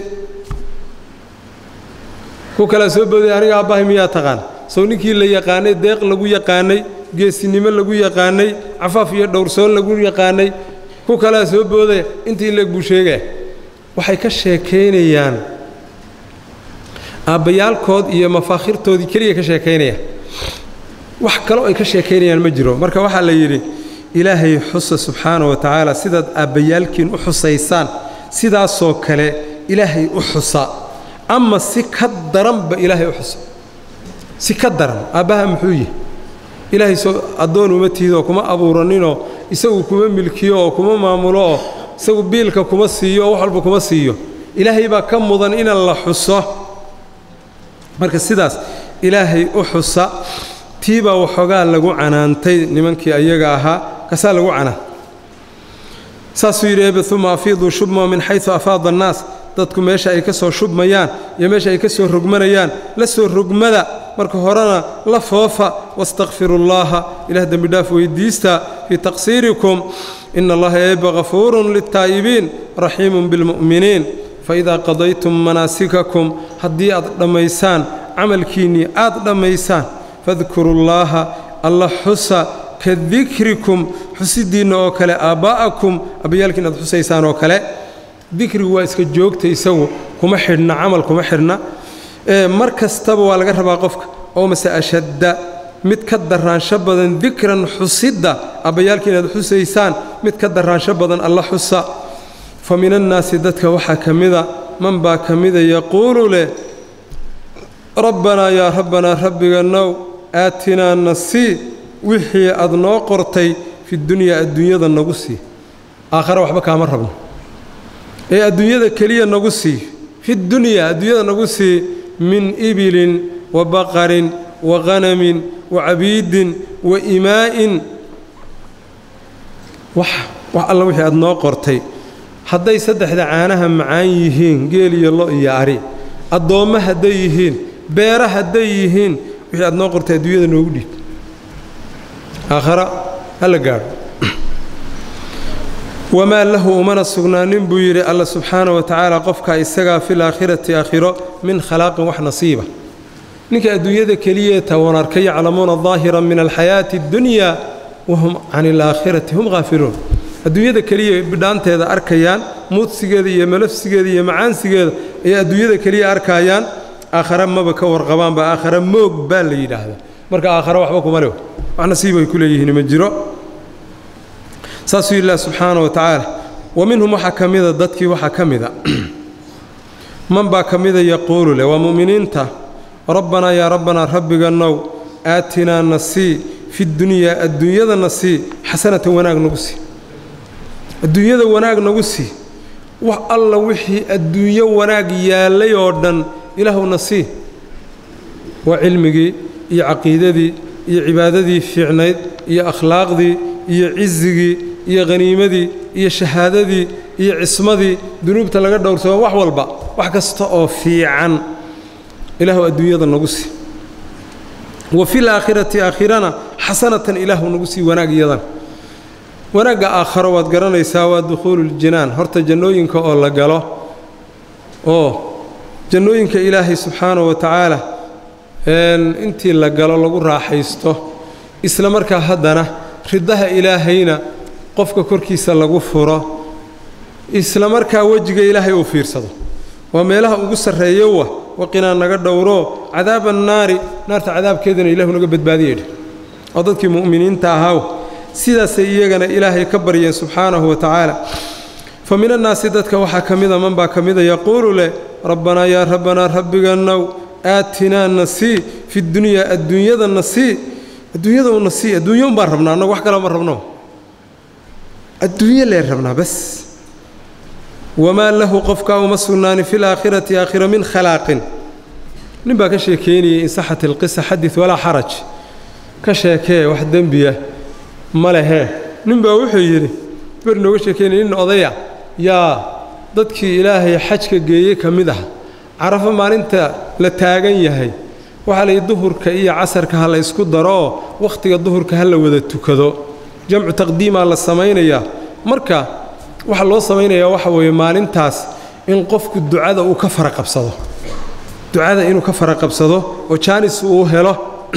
ku kalaa soo booday aniga aabbahay miyaa taqaana sow ninkii la yaqaanay deeq lagu yaqaanay geesinimo lagu yaqaanay cafaaf iyo dhowrsoon lagu yaqaanay ku kalaa soo boodaya intii leeg buu sheegaya waxay ka sheekaynayaan aabbayaalkood iyo mafaakhirtoodii keliya ka sheekaynayaan wax kaloo ay ka sheekaynayaan ma jiro marka waxaa la yidhi ilaahay xusa subxaana wa tacaala sidaad aabbayaalkiin u xusaysaan sidaasoo kale ilaahay u xusa ama si ka daranba ilaahay u xusa si ka daran aabbaha muxuu yihi ilaahay soo addoon uma tiidoo kuma abuuraninoo isagu kuma milkiyo oo kuma maamulo oo isagu biilka kuma siiyo oo wax walba kuma siiyo ilaahay baa ka mudan inan la xuso marka sidaas ilaahay u xusa tiibaa waxoogaa lagu canaantay nimankii ayaga ahaa kasaa lagu canaan saasuu yidhi ebe uma afiiduu shubma min xayu afaada annaas dadku meesha ay ka soo shubmayaan iyo meesha ay ka soo rogmanayaan la soo rogmada marka horena la foofa wastakfiru llaaha ilaah dembidhaaf weyddiista fii taqsiirikum ina allaha eebba ghafuurun liltaa'ibiin raxiimun bilmu'miniin faidaa qadaytum manaasikakum haddii aad dhammaysaan camalkiinnii aad dhammaysaan fadkuru llaaha alla xusa ka dikrikum xusiddiinna oo kale aabbaa'akum abbayaalkiin aad xusaysaan oo kale dikrigu waa iska joogta isagu kuma xidhna camal kuma xidhna mar kastaba waa laga rabaa qofka oo mase ashadda mid ka daraansho badan dikran xusidda abbayaalkii inaad xusaysaan mid ka daraansho badan alla xusa fa min annaasi dadka waxaa ka mida man baa ka mida yaquulu leh rabbanaa yaa rabbanaa rabbigannow aatinaa nasii wixii aad noo qortay fidunyaa adduunyada nagu sii aakhare waxba kaama rabno ee adduunyada keliya nagu sii fidunyaa adduunyada nagu sii min ibilin wa baqarin wa qanamin wa cabiidin wa imaa'in wax wax alla wixii aad noo qortay hadday saddexda caanaha macaan yihiin geel iyo lo iyo ari addoommo hadday yihiin beera hadday yihiin wixii aad noo qortay adduunyada noogu dhiib aakhara hala gaadho wamaa lahu umana sugnaanin buu yidhi alla subxaana wa tacaala qofka isagaa fil aakhirati aakhiro min khalaaqin wax nasiiba ninka adduunyada keliya tawan arka yaclamuuna daahiran min alxayaati addunya wahum can alaakhirati hum haafiluun adduunyada keliya bidhaanteeda arkayaan muudsigeeda iyo malafsigeeda iyo macaansigeeda ayay adduunyada keliya arkaayaan aakhare maba ka warqabaanba aakhare moog baa la yidhaahdaa marka aakhare waxba kuma leh wax nasiib ay ku leeyihiin ma jiro saasuu yidhi subxaana wa tacaala wa minhum waxaa ka mida dadkii waxaa ka mida man baa ka mida yaquulu leh waa mu'miniinta rabbanaa yaa rabbanaa rabbigannow aatinaa nasii fi dunyaa adduunyada nasii xasanatan wanaag nagu sii adduunyada wanaag nagu sii wax alla wixii adduunyo wanaag yaallay oo dhan ilaahu nasii waa cilmigii iyo caqiidadii iyo cibaadadii fiicnayd iyo akhlaaqdii iyo cisigii iyo khaniimadii iyo shahaadadii iyo cismadii dunuubta laga dhowrsamo wax walba wax kasta oo fiican ilaahu adduunyada nagu sii wa fil aakhirati aakhirana xasanatan ilaahu nagu sii wanaag iyadan wanaagga aakharo waad garanaysaa waa dukhuuluuljinaan horta jannooyinka oo la galo oo jannooyinka ilaahay subxaanahu wa tacaala intii la galo lagu raaxaysto isla markaa haddana ridaha ilaahayna qofka korkiisa lagu furo isla markaa wejiga ilaahay uu fiirsado waa meelaha ugu sarreeyowa waqinaa naga dhowro cadaaba annaari naarta cadaabkeedana ilahu naga badbaadiyedh oo dadkii mu'miniinta ahaaw sidaasay iyagana ilaahay ka baryeen subxaanahu wa tacaala fa min annaasi dadka waxaa ka mida man baa ka mida yaquulu leh rabbanaa yaa rabbanaa rabbigannow aatinaa nasii fi dunyaa adduunyada nasii adduunyada u nasii adduunya un baan rabnaa annagu wax kale ma rabno adduunyo leen rabnaa bas wamaa lahu qofkaa uma sugnaani fi laakhirati aakhira min khalaaqin nin baa ka sheekeynayay in saxat ilqisa xadid walaa xaraj ka sheekee wax dembiya ma lehee nin baa wuxuu yidhi ber nooga sheekeynaya nin odaya yaa dadkii ilaahay xajka geeyey ka mid ah carafo maalinta la taagan yahay waxaa layidhi duhurka iyo casarka ha la ysku darooo wakhtiga duhurka ha la wada tukado jamcu taqdiimaa la samaynayaa marka waxaa loo samaynayaa waxa weeye maalintaas in qofku ducada uu ka fara qabsado ducada inuu ka fara qabsado oo jaanis uu helo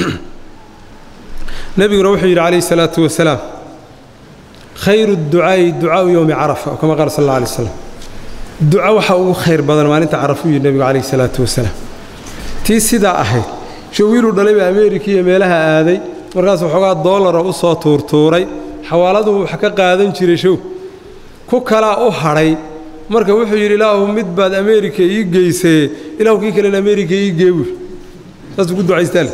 nebiguna wuxuu yidhi calayhi salaatu wasalaam khayru ducaa'i ducaau yowmi carafa oo kama qaala sal alla alay slam duco waxaa ugu khayr badan maalinta carafa u yidhi nebigu calayhi salaatu wasalaam tii sidaa ahayd shawiiluu dhalayba ameerika iyo meelaha aaday markaas waxoogaa doolara u soo tuurtuuray xawaaladuu wax ka qaadan jiray show ku kalaa u hadhay marka wuxuu yidhi ilaahu mid baad ameerika ii geysee ilaahu kii kalena ameerika ii geewi saasuu ku ducaystaale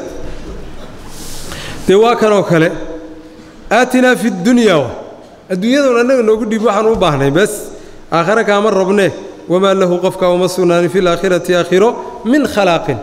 dee waa kanoo kale aatinaa fi dunyaa adduunyadan annaga noogu dhiib waxaan u baahnay bes aakhare kaama robne wamaa lahu qofka uma sugnaanin fi laakhirati aakhiro min khalaaqin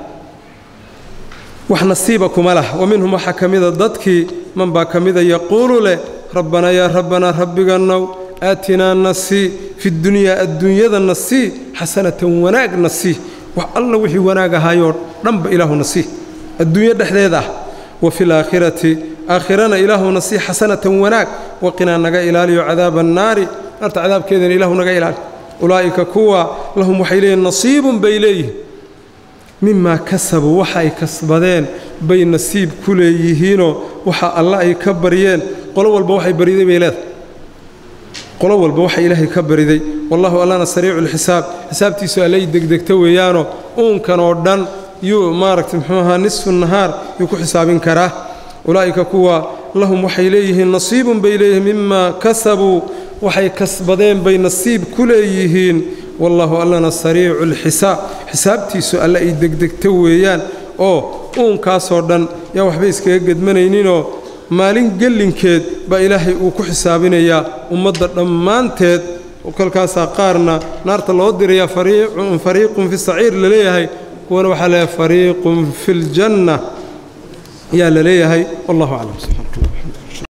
wax nasiiba kuma lah wa minhum waxaa ka mida dadkii man baa ka mida yaquulu leh rabbanaa yaa rabbanaa rabbigannow aatinaa nasii fi dunyaa adduunyada nasii xasanatan wanaag nasii wax alla wixii wanaag ahaayoo dhanba ilaahu nasii adduunyo dhexdeed ah wa fi laakhirati aakhirana ilaahu nasii xasanatan wanaag waqinaa naga ilaaliyo cadaaba annaari naarta cadaabkeedana ilaahu naga ilaali ulaa'ika kuwa lahum waxay leeyihin nasiibun bay leeyihin mimaa kasabuu waxa ay kasbadeen bay nasiib ku leeyihiinoo waxa alla ay ka baryeen qolo walba waxay bariday bay leedahay qolo walba waxa ilaahay ka bariday wallahu allana sariicu lxisaab xisaabtiisu allay degdegta weeyaanoo uunkan oo dhan yuu maaragtay muxuu ahaa nisfu nahaar yuu ku xisaabin karaa ulaa'ika kuwa lahum waxay leeyihiin nasiibun bay leeyihiin mimaa kasabuu waxay kasbadeen bay nasiib ku leeyihiin wallahu allana sariicu lxisaab xisaabtiisu alle ay degdegta weeyaan oo uunkaasoo dhan yaa waxba iskaga gedmanayninoo maalin gellinkeed baa ilaahay uu ku xisaabinayaa ummadda dhammaanteed kolkaasaa qaarna naarta loo dirayaa fariiqun fi saciir la leeyahay kuwana waxaa leeyahay fariiqun fi ljanna ayaa la leeyahay wallahu aclam